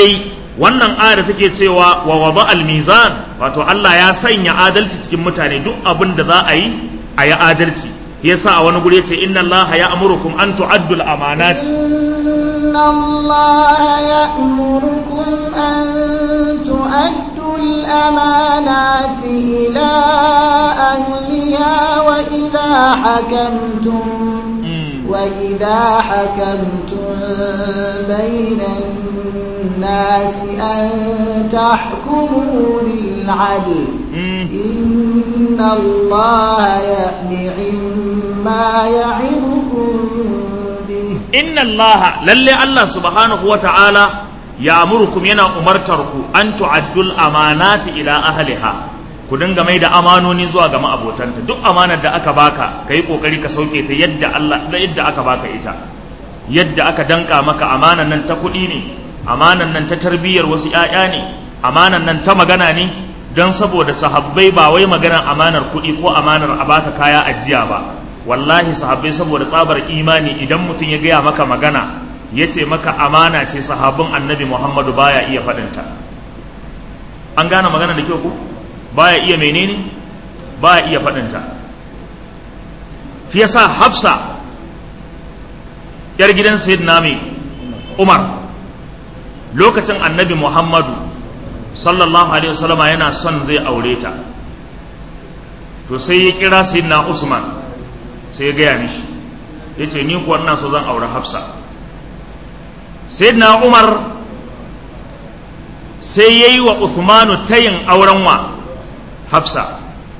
[SPEAKER 1] wannan ayar take cewa wa wada al-mizan wato Allah ya sanya adalci cikin mutane duk abin da za a yi a yi adalci yasa a wani guri yace inna Allah ya amurukum an tu'addu al-amanat
[SPEAKER 2] إن الله يأمركم أن تؤدوا الأمانات إلى أهلها وإذا حكمتم وإذا حكمتم بين الناس أن تحكموا بالعدل إن الله يأمر ما يعظكم به
[SPEAKER 1] inna allaha lalle Allah subhanahu wa ta'ala ya amurkum yana umartar ku an tu'addul amanati ila ahliha ku dinga mai da amanoni zuwa ga ma'abotanta duk amanar da aka baka kai kokari ka sauke ta yadda Allah da yadda aka baka ita yadda aka danka maka amanan nan ta kuɗi ne amanan nan ta tarbiyyar wasu ƴaƴa ne amanan nan ta magana ne don saboda sahabbai ba wai maganar amanar kuɗi ko amanar a baka kaya ajiya ba wallahi sahabbai saboda tsabar imani idan mutum ya gaya maka magana ya ce maka amana ce sahabin annabi muhammadu baya iya faɗinta an gane magana da kyau ku baya iya menene baya iya faɗinta fi yasa hafsa yar gidan sayyidina mai umar lokacin annabi muhammadu sallallahu alaihi wasallama yana son zai aure ta to sai ya kira sayyidina usman sai ya gaya mishi ya ce ni kuwa ina so zan aure hafsa sai na umar sai ya yi wa uthmanu tayin auren wa hafsa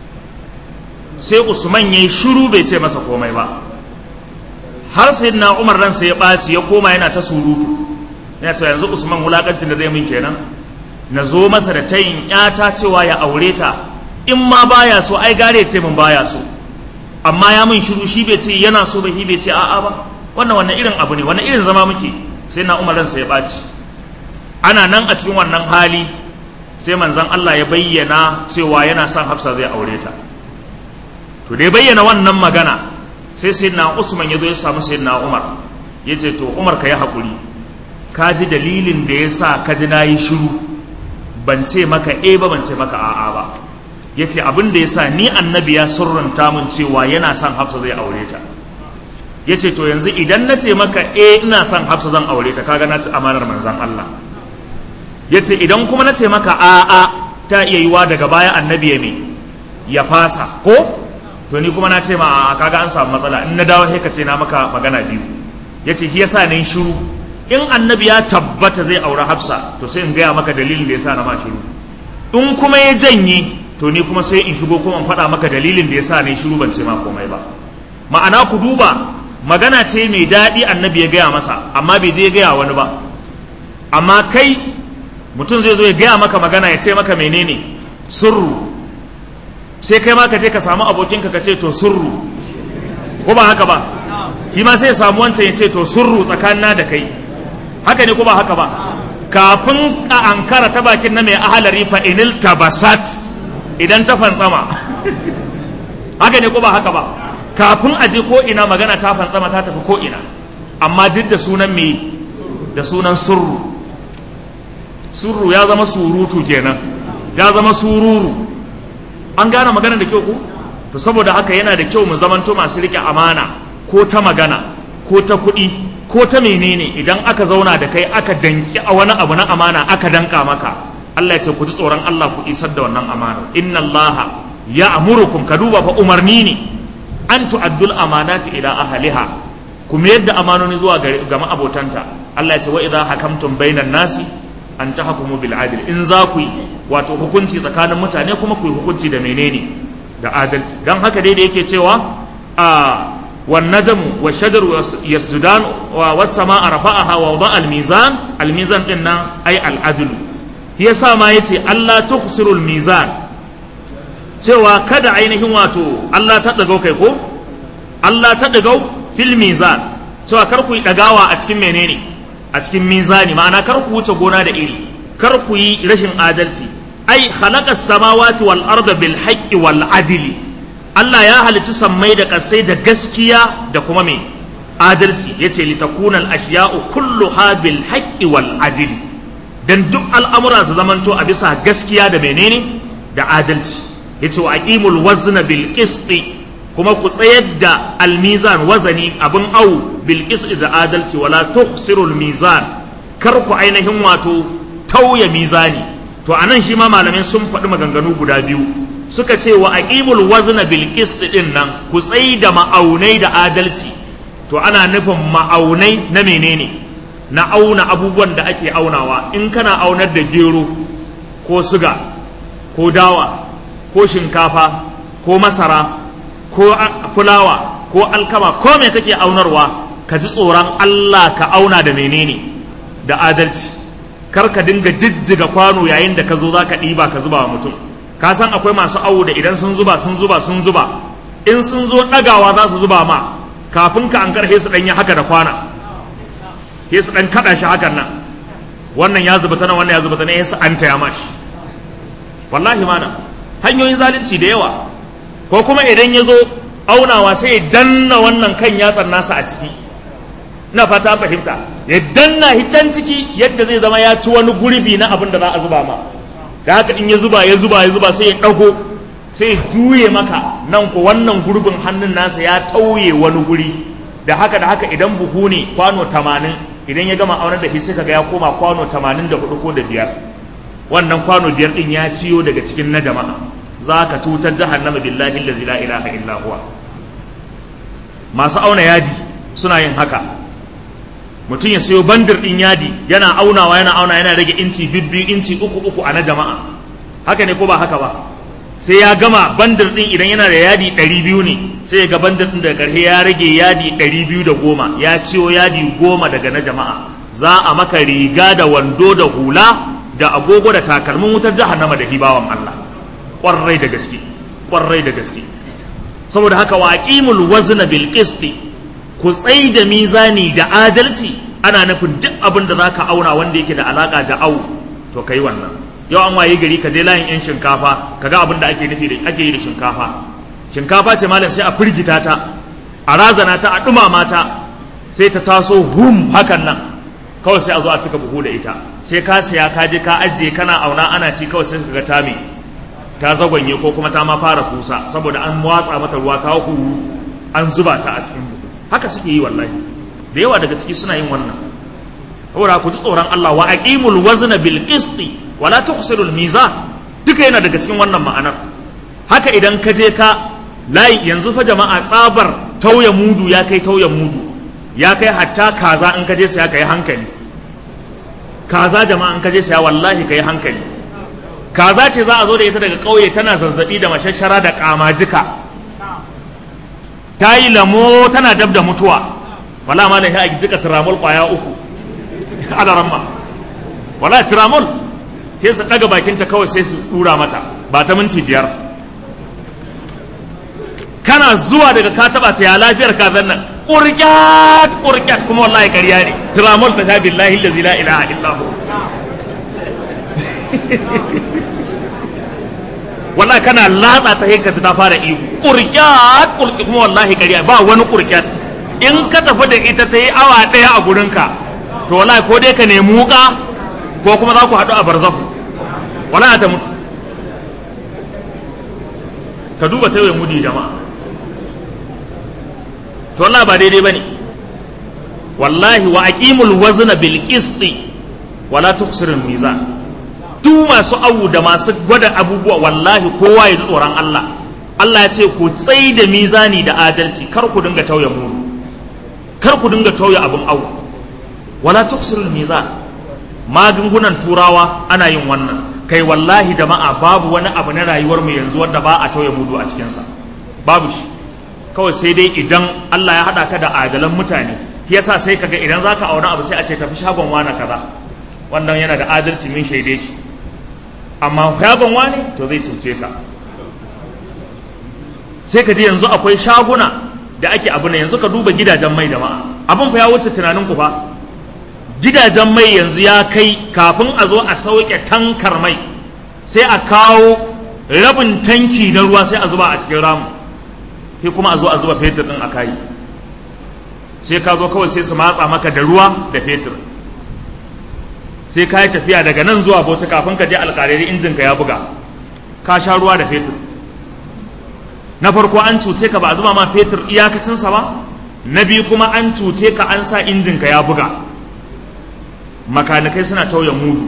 [SPEAKER 1] sai usman ya yi shiru bai ce masa komai ba har sai na umar ransa ya ɓaci ya koma yana ta surutu yana ta yanzu usman wulaƙancin da zai min kenan na zo masa da tayin ƴata cewa ya aure ta in ma baya so ai gare ce min baya so amma ya min shiru shi bai ce yana so ba shi bai ce a'a ba wannan wannan irin abu ne wannan irin zama muke sai na umar ransa ya ɓaci ana nan a cikin wannan hali sai manzon Allah ya bayyana cewa yana son Hafsa zai aure ta to da ya bayyana wannan magana sai sayyidina Usman ya zo ya samu sayyidina Umar ya ce to Umar ka yi haƙuri ka ji dalilin da ya sa ka ji na yi shiru ban ce maka e ba ban ce maka a'a ba ya ce abin da ya sa ni annabi ya surranta mun cewa yana son hafsa zai aure ta ya ce to yanzu idan na ce maka e ina son hafsa zan aure ta kaga na ci amanar manzan Allah ya ce idan kuma na ce maka a'a ta iya yiwa daga baya annabi ya me ya fasa ko to ni kuma na ce ma a'a kaga an samu matsala in na dawo sai ka ce na maka magana biyu ya ce shi yasa na yi shiru in annabi ya tabbata zai aure hafsa to sai in gaya maka dalilin da yasa na ma shiru in kuma ya janye to ni kuma sai in shigo kuma in faɗa maka dalilin da yasa ne shiru ban ce ma komai ba ma'ana ku duba magana ce mai daɗi annabi ya gaya masa amma bai je ya gaya wani ba amma kai mutum zai zo ya gaya maka magana ya ce maka menene surru sai kai ma ka je ka samu abokinka ka ce to surru ko ba haka ba shi ma sai ya samu wancan ya ce to surru tsakanina da kai haka ne ko ba haka ba kafin a ankara ta bakin na mai ahalari fa inil tabasat idan ta fantsama haka ne ko ba haka ba kafin a je ko ina magana ta fantsama ta tafi ko ina amma duk da sunan me da sunan surru surru ya zama surutu kenan ya zama sururu an gane magana da kyau ko to saboda haka yana da kyau mu zamanto masu rike amana ko ta magana ko ta kuɗi ko ta menene idan aka zauna da kai aka danki a wani abu na amana aka danka maka Allah ya ce ku ji tsoron Allah ku isar da wannan amana inna Allah ya amurukum ka duba fa umarni ne an tu'addul amanati ila ahliha ku mayar da amanoni zuwa ga ma'abotanta Allah ya ce wa idza hakamtum bainan nasi an tahkumu bil adl in za ku yi wato hukunci tsakanin mutane kuma ku yi hukunci da menene da adalci dan haka dai da yake cewa a والنجم والشجر يسجدان والسماء رفعها ووضع الميزان الميزان إن أي العدل هي سما يتي الله تخسر الميزان cewa kada ainihin wato Allah ta ɗagau kai ko Allah ta ɗagau fil mizan cewa kar ku yi ɗagawa a cikin menene a cikin mizani ma'ana kar ku wuce gona da iri kar ku yi rashin adalci ai khalaqa samawati wal arda bil haqqi wal adli Allah ya halicci sammai da ƙasai da gaskiya da kuma mai adalci ya ce litakunan ashiya'u kullu bil haƙƙi wal adil dan duk al'amura su zamanto a bisa gaskiya da menene da adalci yace wa aqimul wazna bil qisti kuma ku tsayar da almizan wazani abin au bil qisti da adalci wala tukhsirul mizan kar ku ainihin wato tauye mizani to anan shi ma malamin sun faɗi maganganu guda biyu suka ce wa aqimul wazna bil qist din nan ku tsayi da ma'aunai da adalci to ana nufin ma'aunai na menene na auna abubuwan da ake aunawa in kana aunar da gero ko suga ko dawa ko shinkafa ko masara ko fulawa ko alkama ko me kake aunarwa ka ji tsoron Allah ka auna da menene da adalci kar ka dinga jijjiga kwano yayin da ka zo za ka ɗiba ka zuba wa mutum ka san akwai masu awo da idan sun zuba sun zuba sun zuba in sun zo ɗagawa za su zuba ma kafin ka an karhe su ɗan yi haka da kwana he su ɗan kaɗa shi hakan nan wannan ya zuba ta nan wannan ya zuba ta nan su an taya mashi wallahi mana hanyoyin zalunci da yawa ko kuma idan ya zo aunawa sai ya danna wannan kan yatsar nasa a ciki na fata fahimta ya danna can ciki yadda zai zama ya ci wani gurbi na abin da za a zuba ma da haka in ya zuba ya zuba ya zuba sai ya ɗago sai ya juye maka nan ko wannan gurbin hannun nasa ya tauye wani guri da haka da haka idan buhu ne kwano tamanin idan ya gama aunar da shi suka ga ya koma kwano tamanin da hudu ko da biyar wannan kwano biyar din ya ciyo daga cikin na jama'a za ka tutar jahannama billahi allazi la ilaha illa huwa masu auna yadi suna yin haka mutum ya sayo bandir ɗin yadi yana aunawa yana auna yana rage inci bibbiyu inci uku uku a na jama'a haka ne ko ba haka ba sai ya gama bandir ɗin idan yana da yadi ɗari biyu ne sai ya ga bandir ɗin daga ƙarshe ya rage yadi ɗari biyu da goma ya ciwo yadi goma daga na jama'a za a maka riga da wando da hula da agogo da takalmin wutar jahannama da hibawan Allah ƙwarai da gaske ƙwarai da gaske saboda haka wa aqimul wazna bil qisti ku tsai da mizani da adalci ana nufin duk abin da zaka auna wanda yake da alaka da au to kai wannan yau an waye gari ka je layin yan shinkafa kaga abin da ake nufi da ake yi da shinkafa shinkafa ce malam sai a firgita ta a razana ta a dumama ta sai ta taso hum hakan nan kawai sai a zo a cika buhu da ita sai ka siya ka je ka ajiye kana auna ana ci kawai sai ka ga tami ta zagwanye ko kuma ta ma fara kusa saboda an watsa mata ruwa ta huru an zuba ta a cikin buhu haka suke yi wallahi da yawa daga ciki suna yin wannan saboda ku ji tsoron Allah wa aqimul wazna bil qisti wa la tukhsirul mizan duka yana daga cikin wannan ma'anar haka idan ka je ka layi yanzu fa jama'a tsabar tauya mudu ya kai tauya mudu ya kai hatta kaza in ka je saya kai hankali kaza jama'a in ka je saya wallahi kai hankali kaza ce za a zo da ita daga ƙauye tana zazzabi da mashashara da kamajika ta yi lamo tana dab da mutuwa wala ma da ya jika tiramol kwaya uku ala ramma wala tiramol sai su daga bakinta kawai sai su dura mata ba ta minti biyar kana zuwa daga ka taba ta ya lafiyar kazan nan ƙurƙyat ƙurƙyat kuma wallahi ƙarya ne tiramol ta sha billahi allazi la ilaha illa hu wallahi kana latsa ta hinka ta fara ihu ƙurƙyat ƙurƙyat kuma wallahi ƙarya ba wani ƙurƙyat in ka tafi da ita ta yi awa ɗaya a gurinka to wallahi ko dai ka nemi wuka ko kuma za ku haɗu a barzahu wallahi ta mutu ka duba ta yi mudi jama'a to wallahi ba daidai bane wallahi wa aqimul wazna bil qisti wala tukhsirul mizan duk masu awu da masu gwada abubuwa wallahi kowa ya ji tsoron Allah Allah ya ce ku tsai da mizani da adalci kar ku dinga tauye mu kar ku dinga tauye abin awu wala tuksirul mizan magungunan turawa ana yin wannan kai wallahi jama'a babu wani abu na rayuwar mu yanzu wanda ba a tauye mudu a cikin sa babu shi kawai sai dai idan Allah ya hada ka da adalan mutane yasa sai kaga idan zaka auna abu sai a ce tafi shagon wani kaza wannan yana da adalci min shaide shi amma shagon wani to zai cuce ka sai ka ji yanzu akwai shaguna da ake abu ne yanzu ka duba gidajen mai jama'a abin fa ya wuce tunanin ku fa gidajen mai yanzu ya kai kafin a zo a sauke tankar mai sai a kawo rabin tanki na ruwa sai a zuba a cikin ramu sai kuma a zo a zuba fetur din a kai sai ka zo kawai sai su matsa maka da ruwa da fetur sai ka yi tafiya daga nan zuwa bauchi kafin ka je alƙalari injin ka ya buga ka sha ruwa da fetur na farko an cuce ka ba a zuba ma fetur iyakacinsa ba na biyu kuma an cuce ka an sa injin ka ya buga makanikai suna tauye mudu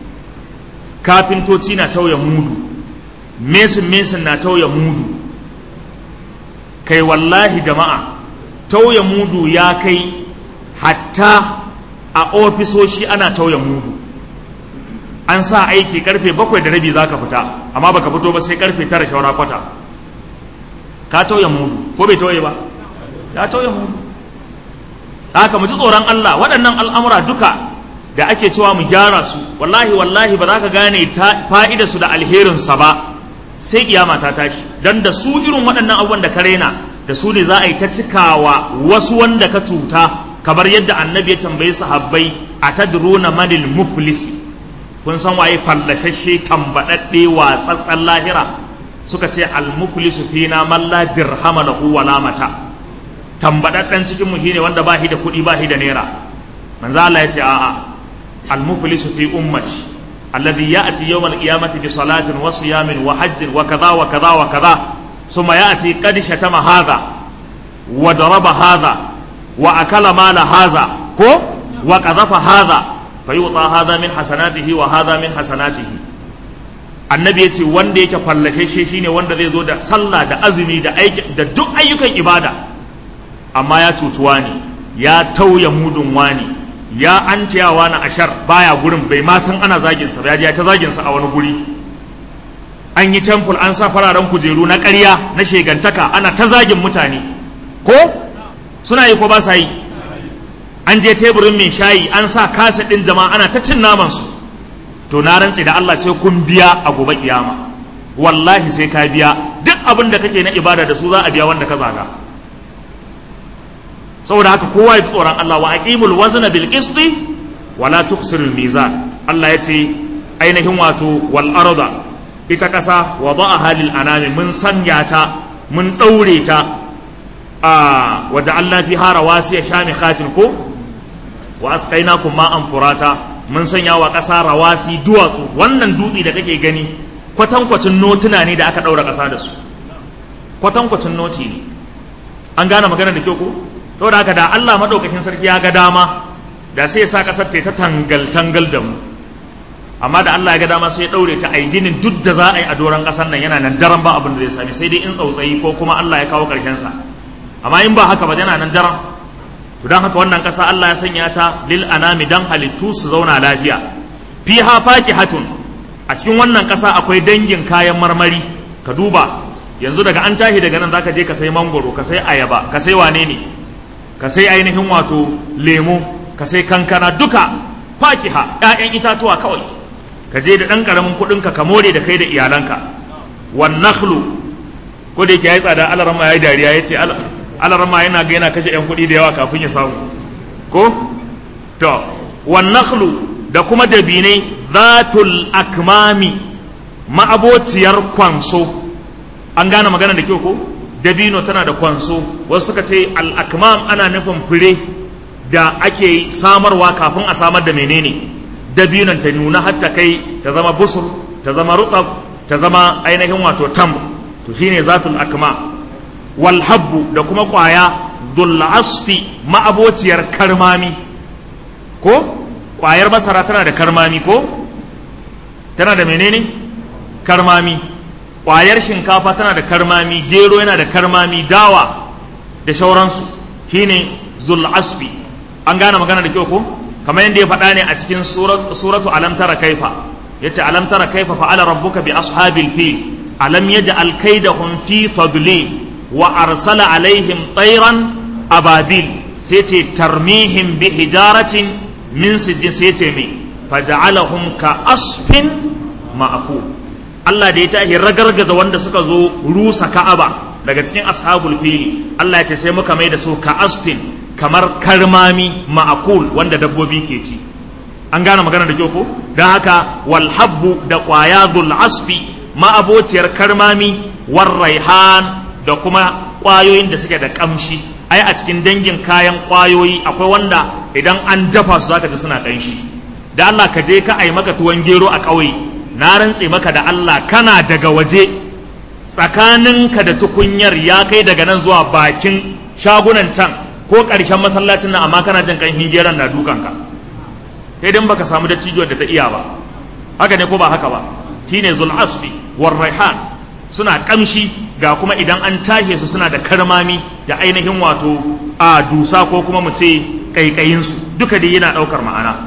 [SPEAKER 1] kafintoci na tauye mudu mesin mesin na tauye mudu kai wallahi jama'a tauye mudu ya kai hatta a ofisoshi ana tauye mudu an sa aiki karfe bakwai da rabi za ka fita amma baka fito ba sai karfe tara shaura kwata ka tauye mudu ko bai tauye ba ya tauye mudu haka mu ji tsoron Allah waɗannan al'amura duka da ake cewa mu gyara su wallahi wallahi ba za ka gane fa'ida su da alherinsa ba sai kiyama ta tashi don da su irin waɗannan abubuwan da ka raina da su ne za a yi ta cikawa wasu wanda ka cuta kamar yadda annabi ya tambayi sahabbai a tadruna manil muflisi kun san waye fallashashe tambadadde watsatsan lahira suka ce al muflisu fina man la dirhama lahu wala mata tambadadden cikin mu shine wanda ba shi da kuɗi ba shi da naira manzo Allah ya ce a'a al muflisu fi ummati alladhi ya'ti yawm al qiyamati bi salatin wa siyamin wa hajjin wa kaza wa kaza wa kaza thumma ya'ti qad shatama hadha wa daraba hadha wa akala mala hadha ko wa qadhafa hadha fayuta hadha min hasanatihi wa hadha min hasanatihi annabi yace wanda yake fallashe shi shine wanda zai zo da sallah da azumi da aiki da duk ayyukan ibada amma ya cutuwa ne ya tauya mudun wani ya antiyawa na ashar baya gurin bai ma san ana zagin sa ya ta zagin sa a wani guri an yi temple an sa fararen kujeru na ƙarya na shegantaka ana ta zagin mutane ko suna yi ko ba sa yi an je teburin mai shayi an sa kasa ɗin jama'a ana ta cin naman su to na rantse da Allah sai kun biya a gobe kiyama wallahi sai ka biya duk abin da kake na ibada da su za a biya wanda ka zaga saboda haka kowa ya tsoron Allah wa aqimul wazna bil qisti wala tukhsirul mizan Allah ya ce ainihin wato wal arda ita kasa wada'aha lil anami mun sanya ta mun daure ta a waja'alna fiha rawasiya shamikhatin ko wa asqainakum ma'an furata mun sanya wa ƙasa rawasi duwatsu wannan dutse da kake gani kwatankwacin notuna ne da aka ɗaura ƙasa da su kwatankwacin noti ne an gane magana da kyau ko saboda haka da Allah madaukakin sarki ya ga dama da sai ya sa ƙasar ta ta tangal tangal da mu amma da Allah ya ga dama sai ya ɗaure ta ai ginin duk da za a yi a doron ƙasar nan yana nan daren ba abin da zai sami sai dai in tsautsayi ko kuma Allah ya kawo ƙarshen sa amma in ba haka ba yana nan daren to don haka wannan ƙasa Allah ya sanya ta lil anami dan halittu su zauna lafiya fiha hatun a cikin wannan ƙasa akwai dangin kayan marmari ka duba yanzu daga an tashi daga nan zaka je ka sai mangoro ka sai ayaba ka sai wane ne ka sai ainihin wato lemo ka sai kankana duka fakiha ƴaƴan itatuwa kawai ka je da ɗan ƙaramin kuɗinka ka more da kai da iyalanka wan nakhlu ko da yake yayi tsada alarama yayi dariya yace alarma yana ga yana kashe 'yan kuɗi da yawa kafin ya samu ko to wan nakhlu da kuma dabinai zatul akmami ma'abociyar kwanso an gane magana da kyau ko dabino tana da kwanso wasu suka ce al akmam ana nufin fure da ake samarwa kafin a samar da menene dabinon ta nuna hatta kai ta zama busur ta zama rutab ta zama ainihin wato tam to shine zatul akmam walhabbu da kuma ƙwaya asfi ma'abociyar karmami ko ƙwayar masara tana da karmami ko tana da menene karmami ƙwayar shinkafa tana da karmami gero yana da karmami dawa da shauransu shine asfi an gane magana da kyau ko kamar yadda ya faɗa ne a cikin suratu alam tara kaifa yace alam tara kaifa fa'ala rabbuka bi ashabil fil alam yaj'al kaidahum fi tadlil wa arsala alaihim tsairan ababil sai ce tarmihim bi hijaratin min sijjin sai ce mai faja'alahum ka asfin ma'aku Allah da ya tashi ragargaza wanda suka zo rusa Ka'aba daga cikin ashabul fili Allah ya ce sai muka mai da su ka asfin kamar karmami ma'akul wanda dabbobi ke ci an gane magana da kyau ko don haka walhabbu da ƙwaya dhul asfi ma'abociyar karmami war raihan da kuma ƙwayoyin da suke da ƙamshi ai a cikin dangin kayan ƙwayoyi akwai wanda idan an dafa su zaka ji suna ƙanshi da Allah ka je ka ai maka tuwon gero a ƙauye na rantse maka da Allah kana daga waje tsakaninka da tukunyar ya kai daga nan zuwa bakin shagunan can ko ƙarshen masallacin nan amma kana jin kan geron na dukanka sai dan baka samu dattijo da ta iya ba haka ne ko ba haka ba shine zul asfi war raihan suna kamshi ga kuma idan an tahe su suna da karmami da ainihin wato a dusa ko kuma mu ce kaikayin su duka dai yana daukar ma'ana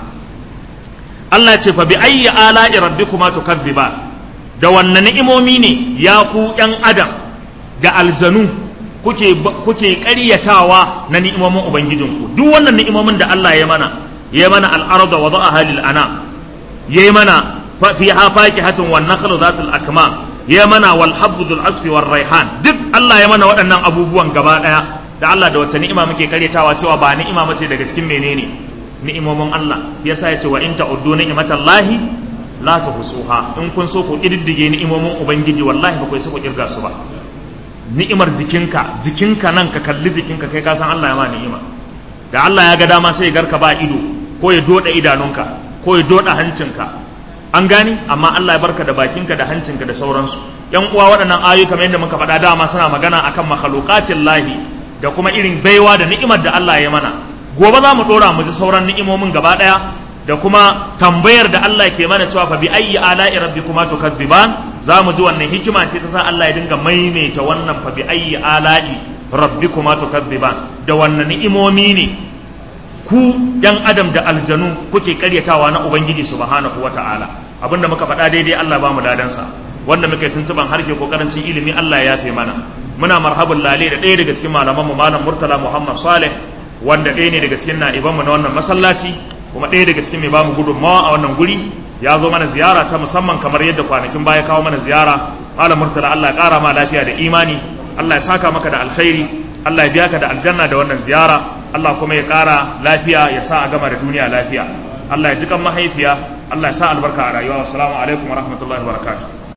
[SPEAKER 1] Allah ce fa bi ayyi ala'i rabbikuma tukadziba da wannan ni'imomi ne ya ku yan adam da aljanu kuke kuke ƙaryatawa na ni'imomin ubangijinku duk wannan ni'imomin da Allah ya mana ya mana al-arda wa da'aha lil anam ya mana fiha fakihatun wan nakhlu zatul akmam ya mana wal habbu dhul asfi war raihan duk Allah ya mana waɗannan abubuwan gaba ɗaya da Allah da wata ni'ima muke karyatawa cewa ba ni'ima mace daga cikin menene ni'imomin Allah yasa ya ce wa in ta'uddu ni'matallahi la tuhsuha in kun so ku kididdige ni'imomin ubangiji wallahi ba ku so ku kirga su ba ni'imar jikinka jikinka nan ka kalli jikinka kai ka san Allah ya ma ni'ima da Allah ya ga dama sai ya garka ba ido ko ya doda idanunka ko ya doda hancinka an gani amma Allah ya barka da bakinka da hancinka da sauransu yan uwa waɗannan ayoyi kamar yadda muka faɗa dama suna magana akan makhluqatin lahi da kuma irin baiwa da ni'imar da Allah ya mana gobe za mu ɗora mu ji sauran ni'imomin gaba ɗaya da kuma tambayar da Allah ke mana cewa fa bi ayyi ala'i rabbikuma tukadziban za mu ji wannan hikima ce ta sa Allah ya dinga maimaita wannan fa bi ayyi ala'i rabbikuma tukadziban da wannan ni'imomi ne ku yan adam da aljanu kuke karyatawa na ubangiji subhanahu wata'ala abinda muka faɗa daidai Allah ba mu ladansa wanda muka yi tuntuban harshe ko karancin ilimi Allah ya yafe mana muna marhabun lale da ɗaya daga cikin malaman mu malam Murtala Muhammad Saleh wanda ɗaya ne daga cikin na'iban mu na wannan masallaci kuma ɗaya daga cikin mai bamu gudunmawa a wannan guri ya zo mana ziyara ta musamman kamar yadda kwanakin baya kawo mana ziyara malam Murtala Allah ya ƙara ma lafiya da imani Allah ya saka maka da alkhairi Allah ya biya ka da aljanna da wannan ziyara Allah kuma ya ƙara lafiya ya sa a gama da duniya lafiya Allah ya ji kan mahaifiya Allah ya sa albarka a rayuwa wassalamu alaikum wa rahmatullahi wa barakatuh